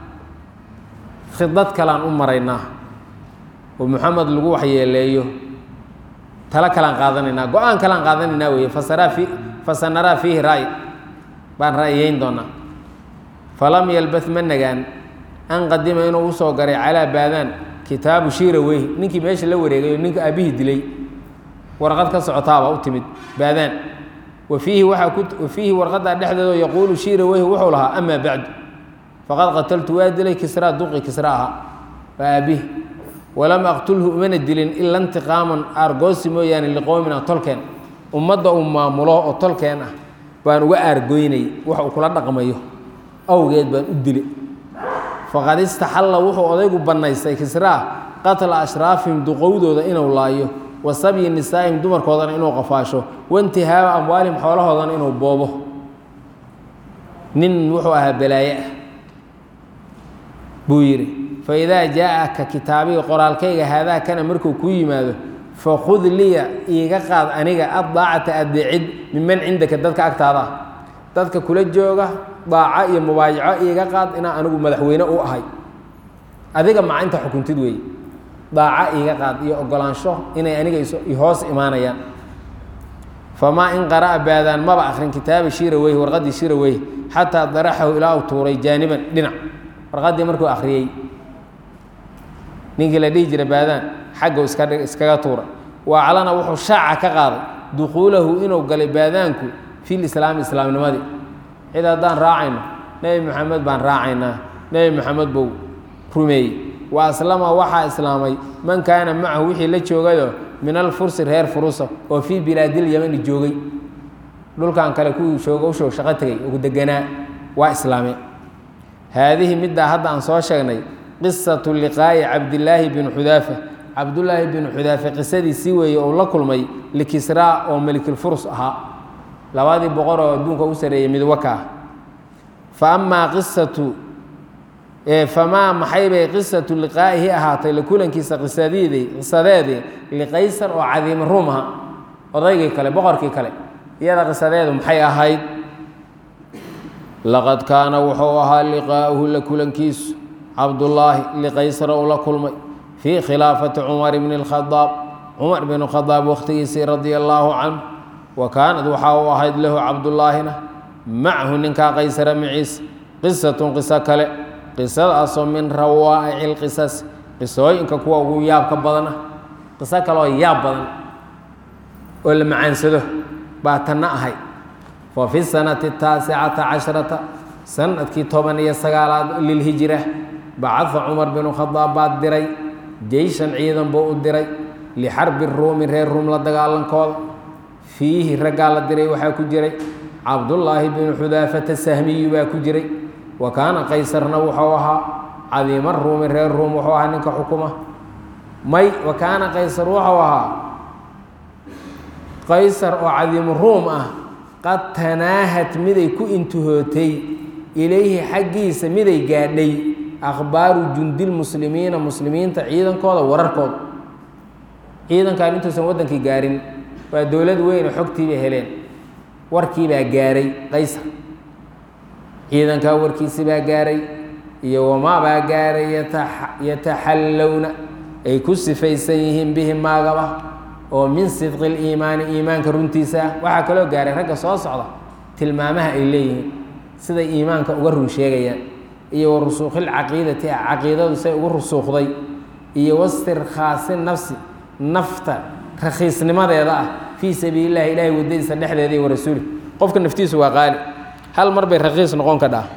khidad kale aan u maraynaa oo moxamed lagu waxyeeleeyo talo kalean qaadanaynaa go-aan kalean qaadanaynaa weeye fasaraa fi fasanaraa fiihi ra'y baan ra'yiyeyn doonaa falam yalbath ma nagaan an qadima inuu usoo garay calaa baadaan kitaabu shiira weyhi ninkii meesha la wareegayo ninka aabihii dilay warqad ka socotaaba u timid baadaan wa fiihi waaa ku wa fiihi warqaddaa dhexdeedo yaquulu shiira weyhi wuxuu lahaa amaa bacdu faqad qataltu waa dilay kisraa duqi kisra ahaa waa aabihi walam aqtulhu umana dilin ila intiqaaman aargoosi mooyaane liqowmina tolkeen ummadda uu maamulo oo tolkeen ah baan uga aargoynay wax uu kula dhaqmayo awgeed baan u dilay faqad istaxalla wuxuu odaygu bannaystay kisraa qatla ashraafihim duqowdooda inuu laayo wa sabyi nisaa'ihim dumarkoodana inuu qafaasho waintihaaba amwaalihim xoolahoodana inuu boobo nin wuxuu ahaa balaaye ah buu yidhi fa idaa jaaaka kitaabii qoraalkayga haadaa kana markuu kuu yimaado fakhud liya iiga qaad aniga addaacata adeecid miman cindaka dadka agtaada ah dadka kula jooga daaco iyo mubaayaco iiga qaad inaa anigu madaxweyne u ahay adiga maca inta xukuntid weeye daaco iiga qaad iyo ogolaansho inay aniga hoos imaanayaan famaa in qara'a baadaan maba akrin kitaaba shiira weyhi warqaddii shiira weyhi xataa daraxahu ilaa uu tuuray jaaniban dhinac warqaddii markuu akhriyey ninkii la dhihi jiray baadaan xaggu iska iskaga tuuray wa aclana wuxuu shaaca ka qaaday dukhuulahu inuu galay baadaanku fi lislaami islaamnimadii cid haddaan raacayno nebi moxamed baan raacaynaa nebi moxamed buu rumeeyey wa aslama waxaa islaamay man kaana macahu wixii la joogayoo min alfursi reer furusa oo fii bilaadilyamani joogay dhulkan kale kuwii jooga ushoog shaqo tegay ugu deganaa waa islaameen haadihi middaa hadda aan soo sheegnay qisatu liqaa'i cabdillaahi binu xudaafa cabdullaahi binu xudaafe qisadiisii weeye uu la kulmay likisraa oo melikilfurus ahaa labadii boqor oo adduunka u sareeyey midwaka ah fa amaa qisatu famaa maxay bay qisatu liqaa'ihi ahaatay la kulankiisa qisadiidii qisadeedii liqaysar oo cadiimi ruum aha odaygii kale boqorkii kale iyada qisadeedu maxay ahayd laqad kaana wuxuu ahaa liqaa'uhu la kulankiisu cabdullaahi liqaysara uu la kulmay fii khilaafati cumar bni اlkhadaab cumar bn khadaab wakhtigiisii radia allaahu canhu wa kaanad waxaa u ahayd lahu cabdullaahina macahu ninkaa qaysara maciisa qisatun qiso kale qisadaasoo min rawaa'ici lqisas qisooyinka kuwa ugu yaabka badan ah qiso kaleoo yaab badan oo la macaansado baa tanna ahay fa fi sanati taasicata casharata sanadkii toban iyo sagaalaad lilhijra bacada cumar binu khadaab baa diray jeyshan ciidan buu u diray lixarbi ruumi reer ruum la dagaalankooda fiihi raggaa la diray waxaa ku jiray cabdullaahi binu xudaafata sahmiyu baa ku jiray wa kaana qaysarna wuxuu ahaa cadiima ruumi reer ruum wuxuu ahaa ninka xukuma may wa kaana qaysar wuxuu ahaa qaysar oo cadiimu ruum ah qad tanaahat miday ku intihootay ilayhi xaggiisa miday gaadhay akhbaaru jundilmuslimiina muslimiinta ciidankooda wararkooda ciidankan intuusan waddankii gaarin waa dowlad weyn oo xogtiibay heleen warkiibaa gaaray qaysar ciidankaa warkiisibaa gaaray iyo wamaabaa gaaray yataxallowna ay ku sifaysan yihiin bihi maagaba oo min sidqi liimaani iimaanka runtiisa ah waxaa kaloo gaaray ragga soo socda tilmaamaha ay leeyihiin siday iimaanka uga run sheegayaan iyo wa rusuukhilcaqiidati ah caqiidadu say ugu rusuukhday iyo wastirkhaasi nafsi nafta rakhiisnimadeeda ah fii sabiili llahi ilaahay waddadiisa dhexdeeda iyo wa rasuuli qofka naftiisu waa qaali hal mar bay rakhiis noqon ka dhaa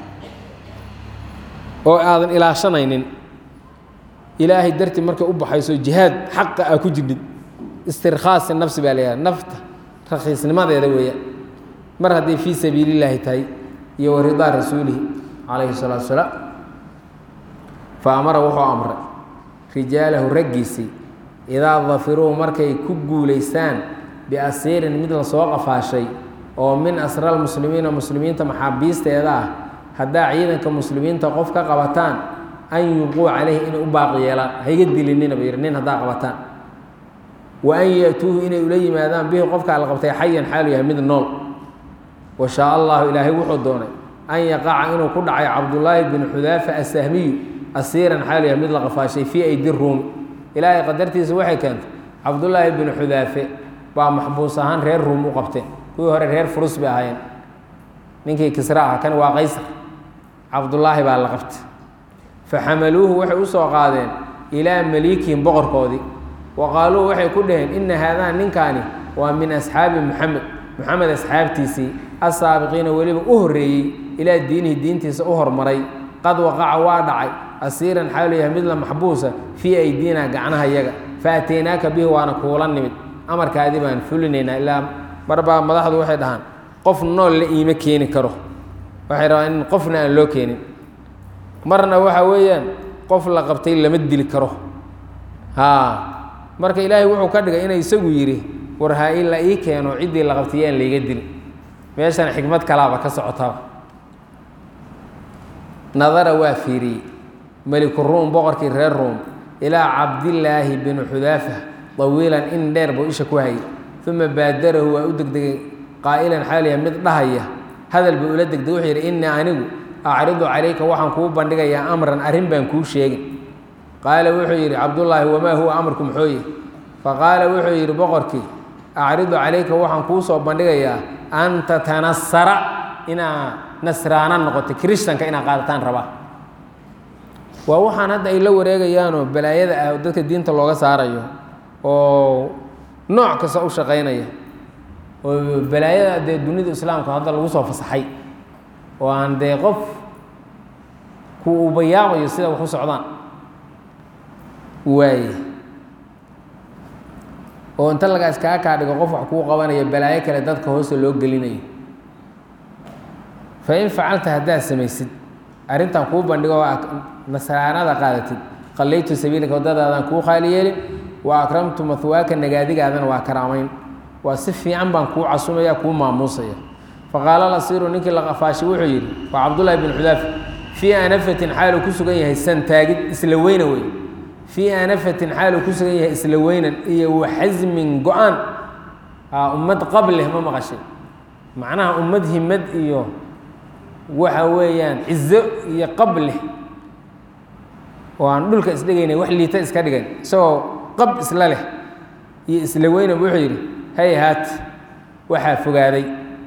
oo aadan ilaashanaynin ilaahay dartii markay u baxayso jihaad xaqa aa ku jirdhid istirkhaasi nafsi baa layaha nafta rakhiisnimadeeda weeyaan mar hadday fii sabiili illaahi tahay iyo wa ridaa rasuulihi calayhi salaatu wasalaam fa amara wuxuu amray rijaalahu raggiisii idaa dafiruu markay ku guulaystaan biasiirin mid lasoo qafaashay oo min asra lmuslimiina muslimiinta maxaabiisteeda ah haddaa ciidanka muslimiinta qof ka qabataan an yuquu calayhi inay u baaqi yeelaan hayga dilinina ba yidhi nin haddaa qabataan wa an ya-tuuhu inay ula yimaadaan bihi qofkaa la qabtay xayan xaalu yahay mid nool wa shaa allahu ilaahay wuxuu doonay an yaqaca inuu ku dhacay cabdullaahi binu xudaafa asahmiyu asiiran xaalu yahay mid la qafaashay fii aydi ruumi ilaahay qadartiisa waxay keentay cabdullaahi binu xudaafe baa maxbuus ahaan reer ruum u qabteen kuwii hore reer furus bay ahaayeen ninkii kisra ah kan waa qaysar cabdullaahi baa la qabtay faxamaluuhu waxay u soo qaadeen ilaa maliikihim boqorkoodii wa qaaluu waxay ku dhaheen inna haadaa ninkaani waa min asxaabi muxamed muxamed asxaabtiisii assaabiqiina weliba u horreeyey ilaa diinihi diintiisa u hormaray qad waqaca waa dhacay asiiran xaalu yahay mid la maxbuusa fii aydiina gacnaha yaga fa ataynaaka bihi waana kuula nimid amarkaadii baan fulinaynaa ilaa marbaa madaxdu waxay dhahaan qof nool la iima keeni karo waxay rabaan in qofna aan loo keenin marna waxa weeyaan qof la qabtay lama dili karo haa marka ilaahay wuxuu ka dhigay inay isagu yidhi war ha i la ii keeno ciddii la qabtay yaan layga dili meeshan xikmad kalaaba ka socotaba nadara waa fiiriyey meliku ruum boqorkii reer ruum ilaa cabdillaahi binu xudaafa dawiilan in dheer buu isha ku hayay uma baadarahu waa u degdegay qaa'ilan xaaliya mid dhahaya hadal buu ula degdeg wuxuu yidhi innii anigu acridu calayka waxaan kuu bandhigayaa amran arrin baan kuu sheegin qaala wuxuu yidhi cabdullaahi wamaa huwa amarku muxuu yihi faqaala wuxuu yidhi boqorkii acridu calayka waxaan kuu soo bandhigayaa an tatanasara inaa nasraana noqoto kirishtanka inaa qaadataan rabaa waa waxaan hadda ay la wareegayaanoo balaayada ah oo dadka diinta looga saarayo oo nooc kasta u shaqaynaya oo balaayada dee dunida islaamka hadda lagu soo fasaxay oo aan dee qof ku uu bayaabayo sida wax u socdaan waaye oo inta laga iskaa kaa dhigo qof wax kuu qabanaya balaayo kale dadka hoosta loo gelinayo fa in facalta haddaad samaysid arrintan kuu bandhigo nasraanada qaadatid qallaytu sabiilaka waddadaadaan kuu qaali yeelin wa akramtu mahwaaka nagaadigaadana waa karaamayn waa si fiican baan kuu casumaya kuu maamuusaya faqaala lasiiru ninkii la qafaashay wuxuu yidhi waa cabdullaahi bin xudaafa fii anafatin xaaluu ku sugan yahay santaagid isla weyna wey fii anafatin xaaluu ku sugan yahay isla weynan iyo waxasmin go-aan ummad qableh ma maqashay macnaha ummad himad iyo waxa weeyaan cizo iyo qableh oo aan dhulka isdhigayna wax liita iska dhigan isagoo qab isla leh iyo isla weynaba wuxuu yidhi hay haat waxaa fogaaday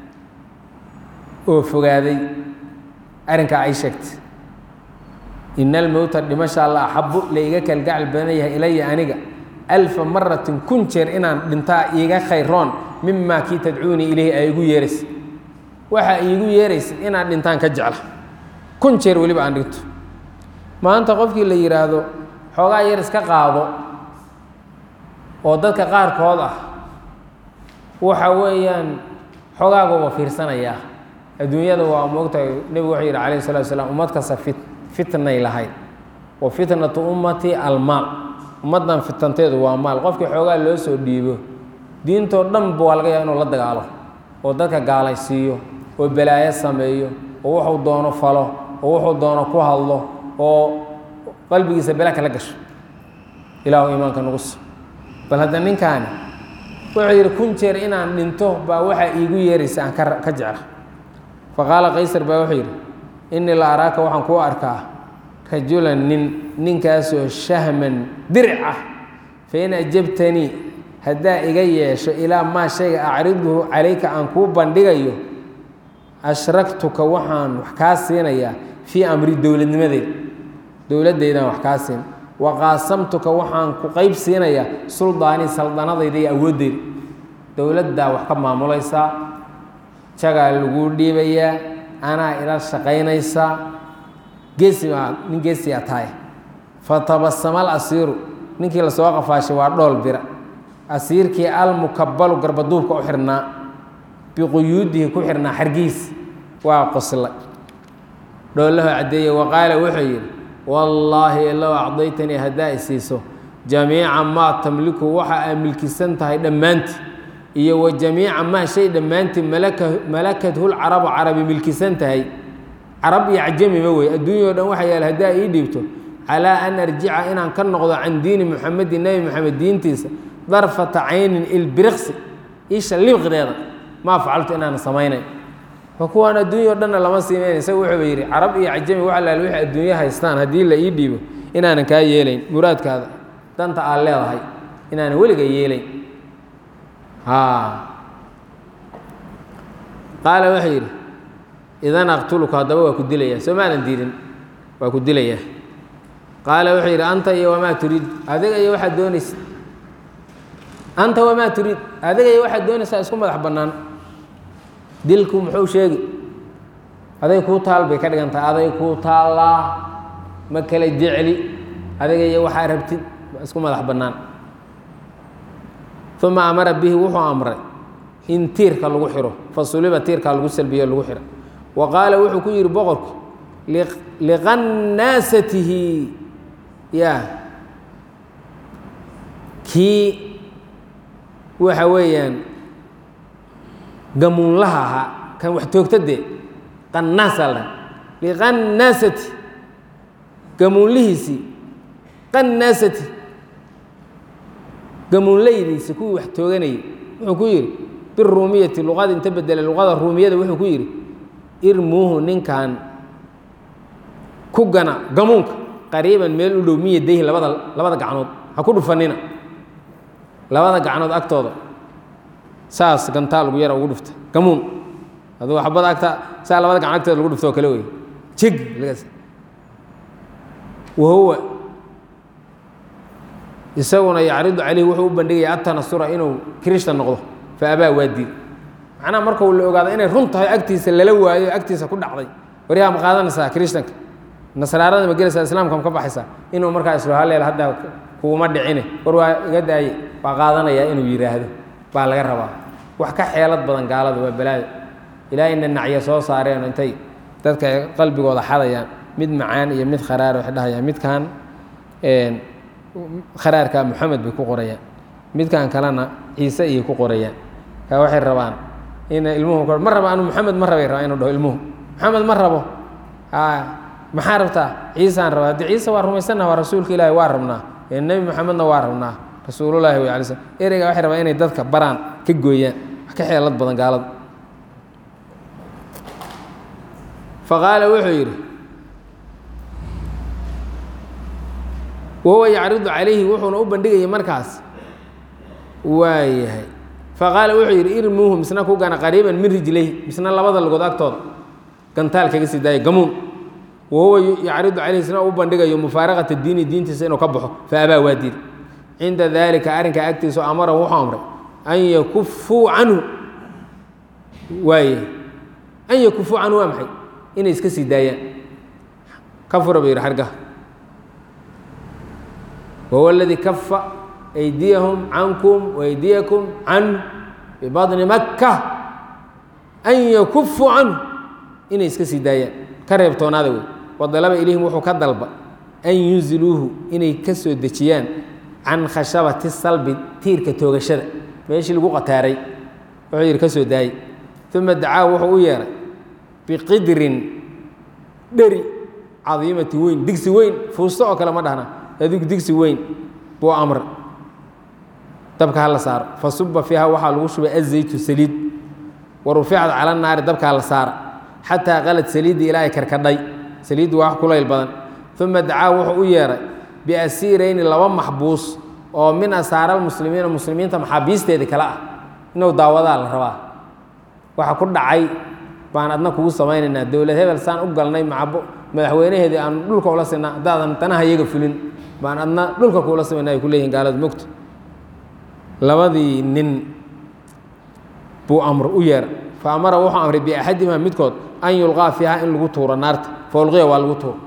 oo fogaaday arrinkaa ay sheegtay ina almowta dhimasha alla axabu laiga kalgacal badan yahay ilaya aniga alfa maratin kun jeer inaan dhintaa iiga khayroon mimaa kii tadcuunii ilayhi ay igu yeeraysa waxaa iigu yeeraysa inaan dhintaan ka jecla kun jeer weliba aan dhinto maanta qofkii la yidhaahdo xoogaa yar iska qaado oo dadka qaarkood ah waxa weeyaan xoogaaguba fiirsanayaa adduunyada waa moogtahay nebigu wuxuu yidhi calayhi salatu wasalaam ummad kasta fit fitnay lahayd wa fitnatu ummati almaal ummaddan fitanteedu waa maal qofkii xoogaa loo soo dhiibo diintoo dhan ba waa laga yaaba inuu la dagaalo oo dadka gaalaysiiyo oo balaayo sameeyo oo wuxuu doono falo oo wuxuu doono ku hadlo oo qalbigiisa bela kala gasho ilaahu iimaanka nugus bal hadda ninkaani wuxuu yidhi kun jeer inaan dhinto baa waxaa iigu yeeraysa aan ka jecla fa qaala qaysar baa wuxuu yidhi innii la araaka waxaan kuu arkaa rajulan nin ninkaasoo shahman diric ah fa in ajabtanii haddaa iga yeesho ilaa maa shayga acriduhu calayka aan kuu bandhigayo ashraktuka waxaan wax kaa siinayaa fii amri dowladnimadeed dowladdeydaan wax kaa siin wa qaasamtuka waxaan ku qeyb siinayaa suldaani saldanadayda iyo awooddeyda dowladdaa wax ka maamulaysaa jagaa laguu dhiibayaa anaa ila shaqaynaysaa geesi baa nin geesiyaa tahay fatabasama alasiiru ninkii lasoo qafaashay waa dhool bira asiirkii almukabalu garbaduubka u xirnaa biquyuudihi ku xirnaa xargiis waa qoslay dhoollahu caddeeye wa qaala wuxuu yidhi wallaahi low acdaytanii haddaa isiiso jamiica maa tamliku waxa aa milkisan tahay dhammaantii iyo wa jamiica maa shay dhammaantii malaka malakadhulcarabu carabi milkisan tahay carab iyo cajamiba wey adduunyao dhan waxa yaala haddaa ii dhiibto calaa an arjica inaan ka noqdo can diini muxamedin nebi moxamed diintiisa darfata caynin ilbiriqsi isha libqideeda maa facaltu inaan samaynay kuwaan adduunya o dhanna lama siimeyn isaga wuxuuba yidhi carab iyo cajami wax laal wixii adduunyo haystaan haddii la ii dhiibo inaanan kaa yeelayn muraadkaada danta aad leedahay inaanan weliga yeelayn qaala wuxuu yidhi idan aqtuluka haddaba waa ku dilayaa soo maadan diidin waa ku dilayaa qaala wuxuu yidhi anta iyo wamaa turiid adiga iyo waxaad doonaysa anta wamaa turiid adiga iyo waxaad doonaysaa isku madax bannaan dilku muxuu sheegi aday kuu taal bay ka dhigantahay aday kuu taallaa ma kala jecli adiga iyo waxaa rabtid isku madax bannaan uma amara bihi wuxuu amray in tiirka lagu xiro fasuliba tiirkaa lagu salbiyo lagu xiro wa qaala wuxuu ku yidhi boqorku liqannaasatihi ya kii waxa weeyaan gamuunlaha ahaa kan wax toogtadee qannaasa la liqannaasati gamuunlihiisii qannaasati gamuunlaydiisi kuwii wax tooganayay wuxuu ku yidhi biruumiyati luqada inta bedelay luqada ruumiyada wuxuu ku yidhi irmuuhu ninkan ku gana gamuunka qariiban meel u dhow min yadayhi labada labada gacnood ha ku dhufanina labada gacnood agtooda saas gantaa lagu yara ugu dhufta gamuun aduu xabada agta saa labada gacno agtooda lagu dhufto oo kale wey jig wahuwa isaguna yacridu calayhi wuxuu u bandhigaya atanasura inuu kirishta noqdo fa abaa waa diid macnaha markau la ogaado inay run tahay agtiisa lala waayo agtiisa ku dhacday waryaha ma qaadanaysaa kirishtanka nasraarada ma gelaysaa islaamka ma ka baxaysaa inuu markaa islo haleel hadda kuuma dhicine war waa iga daaye waa qaadanayaa inuu yidhaahdo baa laga rabaa wax ka xeelad badan gaalada waa balaayo ilaahayna nacyo soo saareen intay dadka qalbigooda xadayaan mid macaan iyo mid kharaar waxay dhahayaan midkan kharaarka moxamed bay ku qorayaan midkan kalena ciise iyay ku qorayaan ka waxay rabaan in ilmuhu ma raba anu moxamed ma rabay rabaa inuu dhaho ilmuhu moxamed ma rabo maxaa rabtaa ciisaan rabaa haddii ciise waa rumaysannaha waa rasuulka ilaahi waa rabnaa nebi moxamedna waa rabnaa rasuulullahi way alay slm ereyga waxay rabaan inay dadka baraan ka gooyaan wax ka xeelad badan gaalada faqaala wuxuu yidhi wahuwa yacridu calayhi wuxuuna u bandhigayay markaas waayahay faqaala wuxuu yidhi irmuuhu misna ku gana qariiban min rijlayhi misna labada lugood agtooda gantaal kaga sii daaya gamuun wahuwa yacridu calayhi isna u bandhigayo mufaaraqata diini diintiisa inuu ka baxo fa abaa waa diid cinda daalika arrinkaa agtiisa amara wuxuu amray an yakufuu canhu waaye an yakufuu canhu waa maxay inay iska sii daayaan ka fura buu yidhi xargaha wahuwa aladii kafa aydiyahum cankum waaydiyakum canhu bibadni makka an yakufuu canhu inay iska sii daayaan ka reebtoonaada wey wadalaba ilayhim wuxuu ka dalba an yunziluuhu inay ka soo dejiyaan can khashabati salbi tiirka toogashada meeshii lagu qataaray wuxuu yidhi ka soo daayey uma dacaa wuxuu u yeeray biqidrin dheri cadiimati weyn digsi weyn fuusto oo kale ma dhahna adigu digsi weyn buu amra dabka hala saaro fa suba fiiha waxaa lagu shubay azaytu saliid wa ruficad cala naari dabkaa la saara xataa qalad saliiddii ilaa ay karkadhay saliiddu waa wax kulayl badan uma dacaa wuxuu u yeeray biasiirayni laba maxbuus oo min asaara almuslimiina muslimiinta maxaabiisteedii kale ah inuu daawadaa la rabaa waxa ku dhacay baan adna kugu samaynaynaa dowlad hebel saan u galnay macabo madaxweynaheedii aan dhulka ula sinaa haddaadan danaha iyaga fulin baan adna dhulka kuula samayna ay ku leeyihin gaalada mogta labadii nin buu amr u yeera fa amara wuxuu amray biaxadihima midkood an yulqaa fiiha in lagu tuuro naarta faulqiya waa lagu tuuro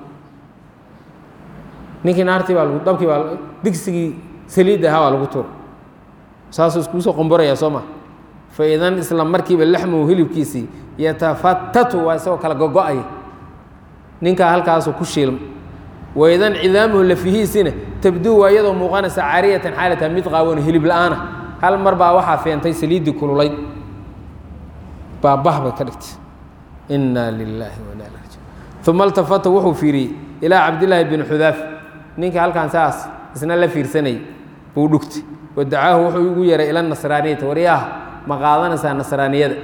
ninkii naartii baa dabkii baa digsigii saliidda ahaa waa lagu tuuro saasuu iskuu soo qomboraya soo ma fa idan isla markiiba laxmuhu hilibkiisii yatafatatu waa isagoo kala gogo-aya ninkaa halkaasuu ku shiilma waidan cidaamuhu lafihiisina tabduu waa iyadoo muuqanaysa caariyatan xaalata mid qaawano hilib la-aana hal mar baa waxaa feentay saliiddii kululayd baabah bay ka dhigtay inaa lilaahi wanaa ilaihi rajiun uma altafata wuxuu fiiriyey ilaa cabdillaahi bini xudaaf ninkii halkan saas isna la fiirsanayay buu dhugtay wadacaahu wuxuu ugu yeeray ila nasraaniyata waryaha ma qaadanaysaa nasraaniyada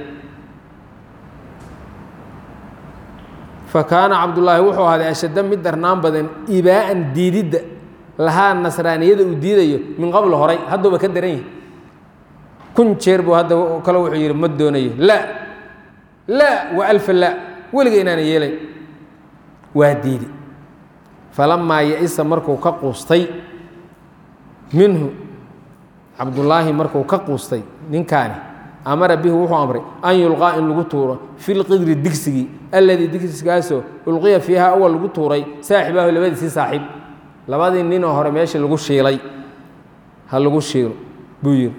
fa kaana cabdullaahi wuxuu ahaaday ashadda mid darnaan badan ibaa'an diididda lahaa nasraaniyada uu diidayo min qabl horay hadduuba ka daran yahi kun jeer buu hadda kale wuxuu yidhi ma doonayo laa laa wa alfa laa weliga inaana yeelay waa diidi falamaa ya-isa markuu ka quustay minhu cabdullaahi markuu ka quustay ninkaani amara bihi wuxuu amray an yulqaa in lagu tuuro fi lqidri digsigii alladii digsigaasoo ulqiya fiiha awal lagu tuuray saaxibaahu labadiisii saaxiib labadii ninoo hore meesha lagu shiilay ha lagu shiilo buu yiri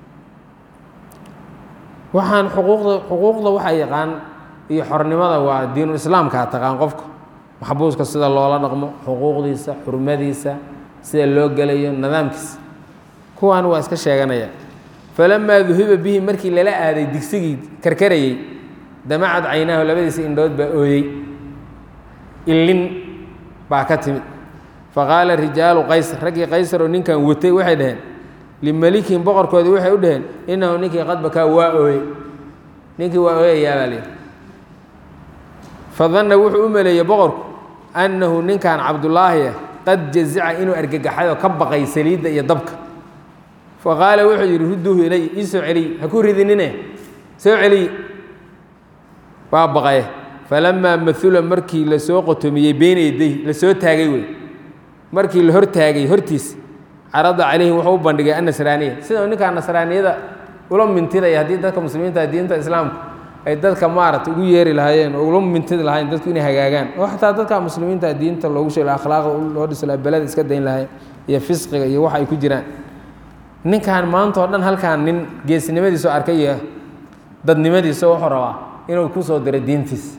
waxaan xuquuqda xuquuqda waxaa yaqaan iyo xornimada waa diinulislaamkaa taqaan qofka maxbuuska sida loola dhaqmo xuquuqdiisa xurmadiisa sida loo gelayo nidaamkiisa kuwaan waa iska sheeganaya falamaa duhiba bihi markii lala aaday digsigii karkarayey damacad caynaahu labadiisa indhood baa ooyey illin baa ka timid faqaala rijaalu qaysar raggii qaysaroo ninkan watay waxay dhaheen limelikin boqorkoodii waxay u dhaheen innahu ninkii qadbakaa waa ooye ninkii waa ooyayaa baa lihi fadanna wuxuu u maleeyey boqorku annahu ninkan cabdullaahiya qad jazica inuu argagaxayoo ka baqay saliidda iyo dabka faqaala wuxuu yidhi rudduuhu ilay ii soo celiy ha ku ridinine soo celiy waa baqaye falamaa maula markii lasoo qotomiyey beyna yaday lasoo taagay wey markii la hor taagay hortiis carada calayhim wuxuu u bandhigay annasraaniya sida ninkaa nasraaniyada ula mintidaya haddii dadka muslimiinta diinta islaamka ay dadka maarata ugu yeeri lahaayeen oo ula mintidi lahayen dadku inay hagaagaan oo xataa dadka muslimiinta diinta loogu sheelo akhlaaqda loo dhislaa beleda iska dayn lahayen iyo fisqiga iyo waxa ay ku jiraan ninkan maanta oo dhan halkaan nin geesnimadiisoo arkay iyo dadnimadiisa wuxuu rabaa inuu ku soo diro diintiis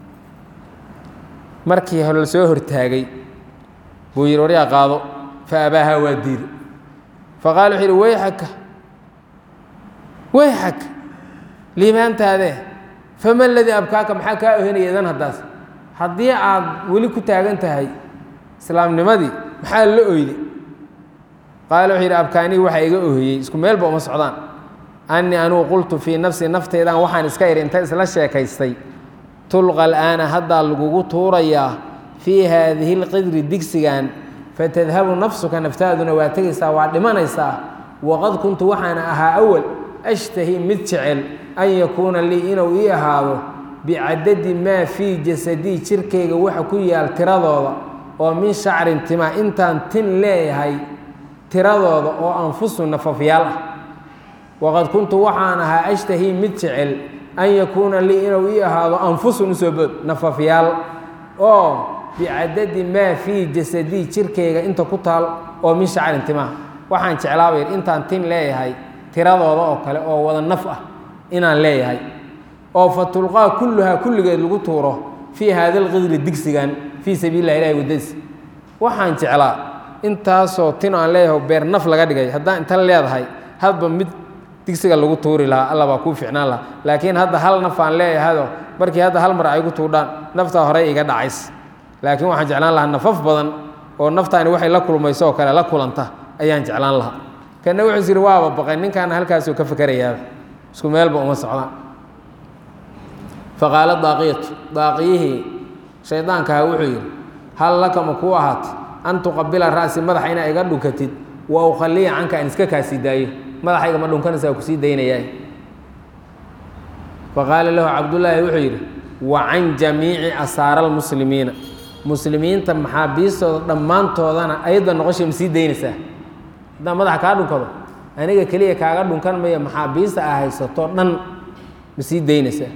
markii hore lasoo hortaagay buu yidhi waryaa qaado fa abaaha waa diiday fa qaala wuxuu yidhi wayxaka wayxaka liibaantaadee fama ladii abkaaka maxaa kaa ohinaya idan haddaas haddii aad weli ku taagan tahay islaamnimadii maxaa la oyday qaala wuxuu yidhi abkaanii waxaa iga ohiyey isku meelba uma socdaan annii anugu qultu fii nafsi naftaydan waxaan iska idhi inta isla sheekaystay tulqa al'aana haddaa lagugu tuurayaa fii haadihi lqidri digsigan fatadhabu nafsuka naftaaduna waa tegaysaa waa dhimanaysaa waqad kuntu waxaana ahaa awal ashtahi mid jecel an yakuuna lii inuu ii ahaado bicadadi maa fii jasadii jirkayga waxa ku yaal tiradooda oo min shacrin tima intaan tin leeyahay tiradooda oo anfusu nafafyaal ah waqad kuntu waxaan ahaa ashtahii mid jecel an yakuuna lii inuu ii ahaado anfusun usoo bood nafafyaal oo bicadadi maa fii jasadii jirkayga inta ku taal oo min shacrin timaha waxaan jeclaabay intaan tin leeyahay tiradooda oo kale oo wada naf ah inaan leeyahay oo fa tulqaa kulluhaa kulligeed lagu tuuro fii haada lqidri digsigan fii sabiili lah ilahi waddadiis waxaan jeclaa intaasoo tin aan leeyahay beer naf laga dhigay haddaan inta leedahay hadba mid digsiga lagu tuuri lahaa alla baa kuu ficnaan lahaa laakiin hadda hal naf aan leeyahayoo markii hadda hal mar ay gu tuudhaan naftaa horey iga dhacays laakiin waxaan jeclaan lahaa nafaf badan oo naftaani waxay la kulmayso oo kale la kulanta ayaan jeclaan lahaa kana wuxuu siri waaba baqay ninkaana halkaasuu ka fakerayaaba isku meelba uma socdaan faqaala daaqiyatu daaqiyihii shaydaankaha wuxuu yidhi hal laka ma kuu ahaatay an tuqabila ra'si madaxa inaa iga dhunkatid wa ukhaliya canka aan iska kaa sii daayo madaxayga ma dhunkanaysa waa kusii daynayaa faqaala lahu cabdullaahi wuxuu yidhi wa can jamiici asaara almuslimiina muslimiinta maxaabiistooda dhammaantoodana ayadda noqoshay ma sii daynaysaa haddaan madaxa kaa dhunkado aniga keliya kaaga dhunkan maya maxaabiista aa haysato dhan ma sii daynaysaa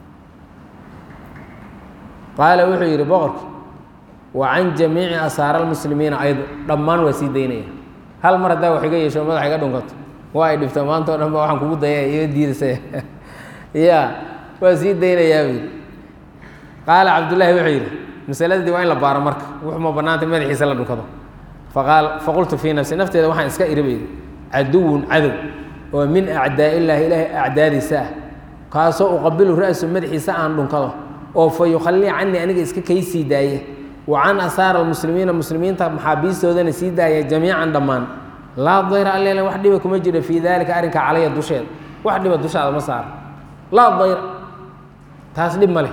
qaala wuxuu yidhi boqorki wa can jamiici asaara almuslimiina ayado dhammaan waa sii daynaya hal mar haddaa wax iga yeesho madaxa iga dhunkato waa ay dhibto maanta o dhan ba waxaan kugu daya iga diidasa ya waa sii daynayaa buu yidhi qaala cabdullaahi wuxuu yidhi masaladii waa in la baaro marka wuxuma bannaantay madaxiisa la dhunkado faqaal faqultu fii nafsi nafteeda waxaan iska iri baydi caduwun cadow oo min acdaa illaahi ilaahay acdaadiisa ah kaasoo uqabilu ra-su madaxiisa aan dhunkado oo fa yukhallii canii aniga iska kay sii daaya wa can asaara almuslimiina muslimiinta maxaabiistoodana sii daaya jamiican dhammaan laa dayra alleele wax dhiba kuma jiro fii daalika arrinka calaya dusheeda wax dhiba dushaada ma saaro laa dayra taas dhib ma leh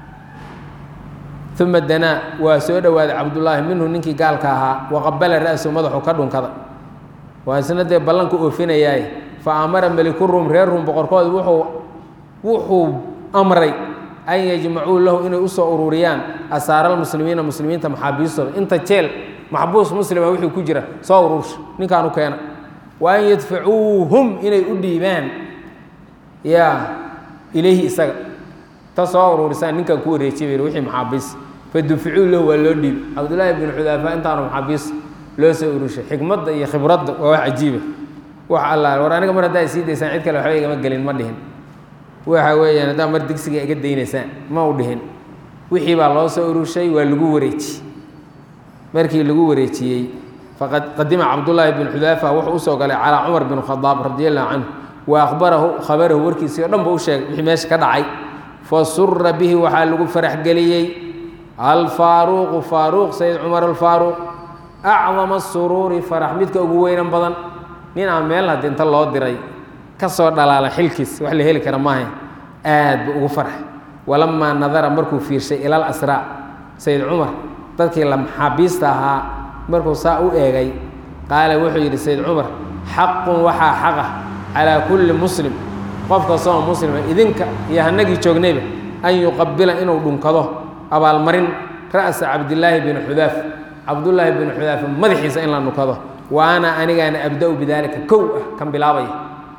uma danaa waa soo dhowaaday cabdullaahi minhu ninkii gaalka ahaa waqabala ra-su madaxu ka dhunkada waa isna dee ballanku oofinayaaye fa amara meliku rum reer rum boqorkooda wuxuu wuxuu amray an yajmacuu lahu inay usoo ururiyaan asaara almuslimiina muslimiinta maxaabiistooda inta jeel maxbuus muslima wixii ku jira soo urursha ninkaanu keena wa an yadfacuuhum inay u dhiibaan yaa ilayhi isaga ta soo ururisaan ninkan ku wareejiya wixii maxaabiis faduficuu lahu waa loo dhiibi cabdullaahi binu xudaafa intaanu maxaabiis loo soo urushay xikmadda iyo khibradda waa wax cajiiba wax allaal war aniga mar haddaa sii daysaan cid kale waxba igama gelin ma dhihin waxa weeyaan haddaa mar digsiga iga daynaysaan ma u dhihin wixii baa loo soo urushay waa lagu wareeji markii lagu wareejiyey faqad qadima cabdullaahi binu xudaafa wuxuu usoo galay calaa cumar bin khadaab radi allahu canhu wa akhbarahu khabarahu warkiisii o dhan ba u sheegay wixii meesha ka dhacay fa sura bihi waxaa lagu faraxgeliyey alfaaruuqu faaruuq sayid cumar alfaaruuq acdama suruuri farax midka ugu weynan badan nin aan meel haddi inta loo diray ka soo dhalaalan xilkiis wax la heli kara maaha aad bu ugu farxay walamaa nadara markuu fiirshay ilal asraa sayid cumar dadkii la maxaabiista ahaa markuu saa u eegay qaala wuxuu yidhi sayid cumar xaqun waxaa xaqa calaa kulli muslim qof kastoo muslima idinka iyo hanagii joognayba an yuqabila inuu dhunkado abaalmarin ra'sa cabdillaahi bini xudaaf cabdullaahi binu xudaafa madaxiisa in la dhunkado wa ana anigaana abda-u bidaalika kow ah kan bilaabaya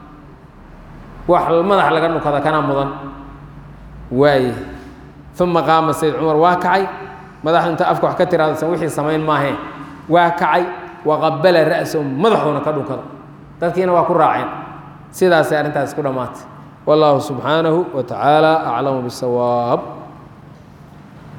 wax madax laga dhunkada kana mudan waaye uma qaama sayd cumar waa kacay madaxdu inta afka wax ka tiraadasan wixii samayn maahee waa kacay waqabala ra'sahu madaxuuna ka dhunkada dadkiina waa ku raaceen sidaasay arrintaas ku dhammaatay wallahu subxaanahu wa tacaala aclamu bisawaab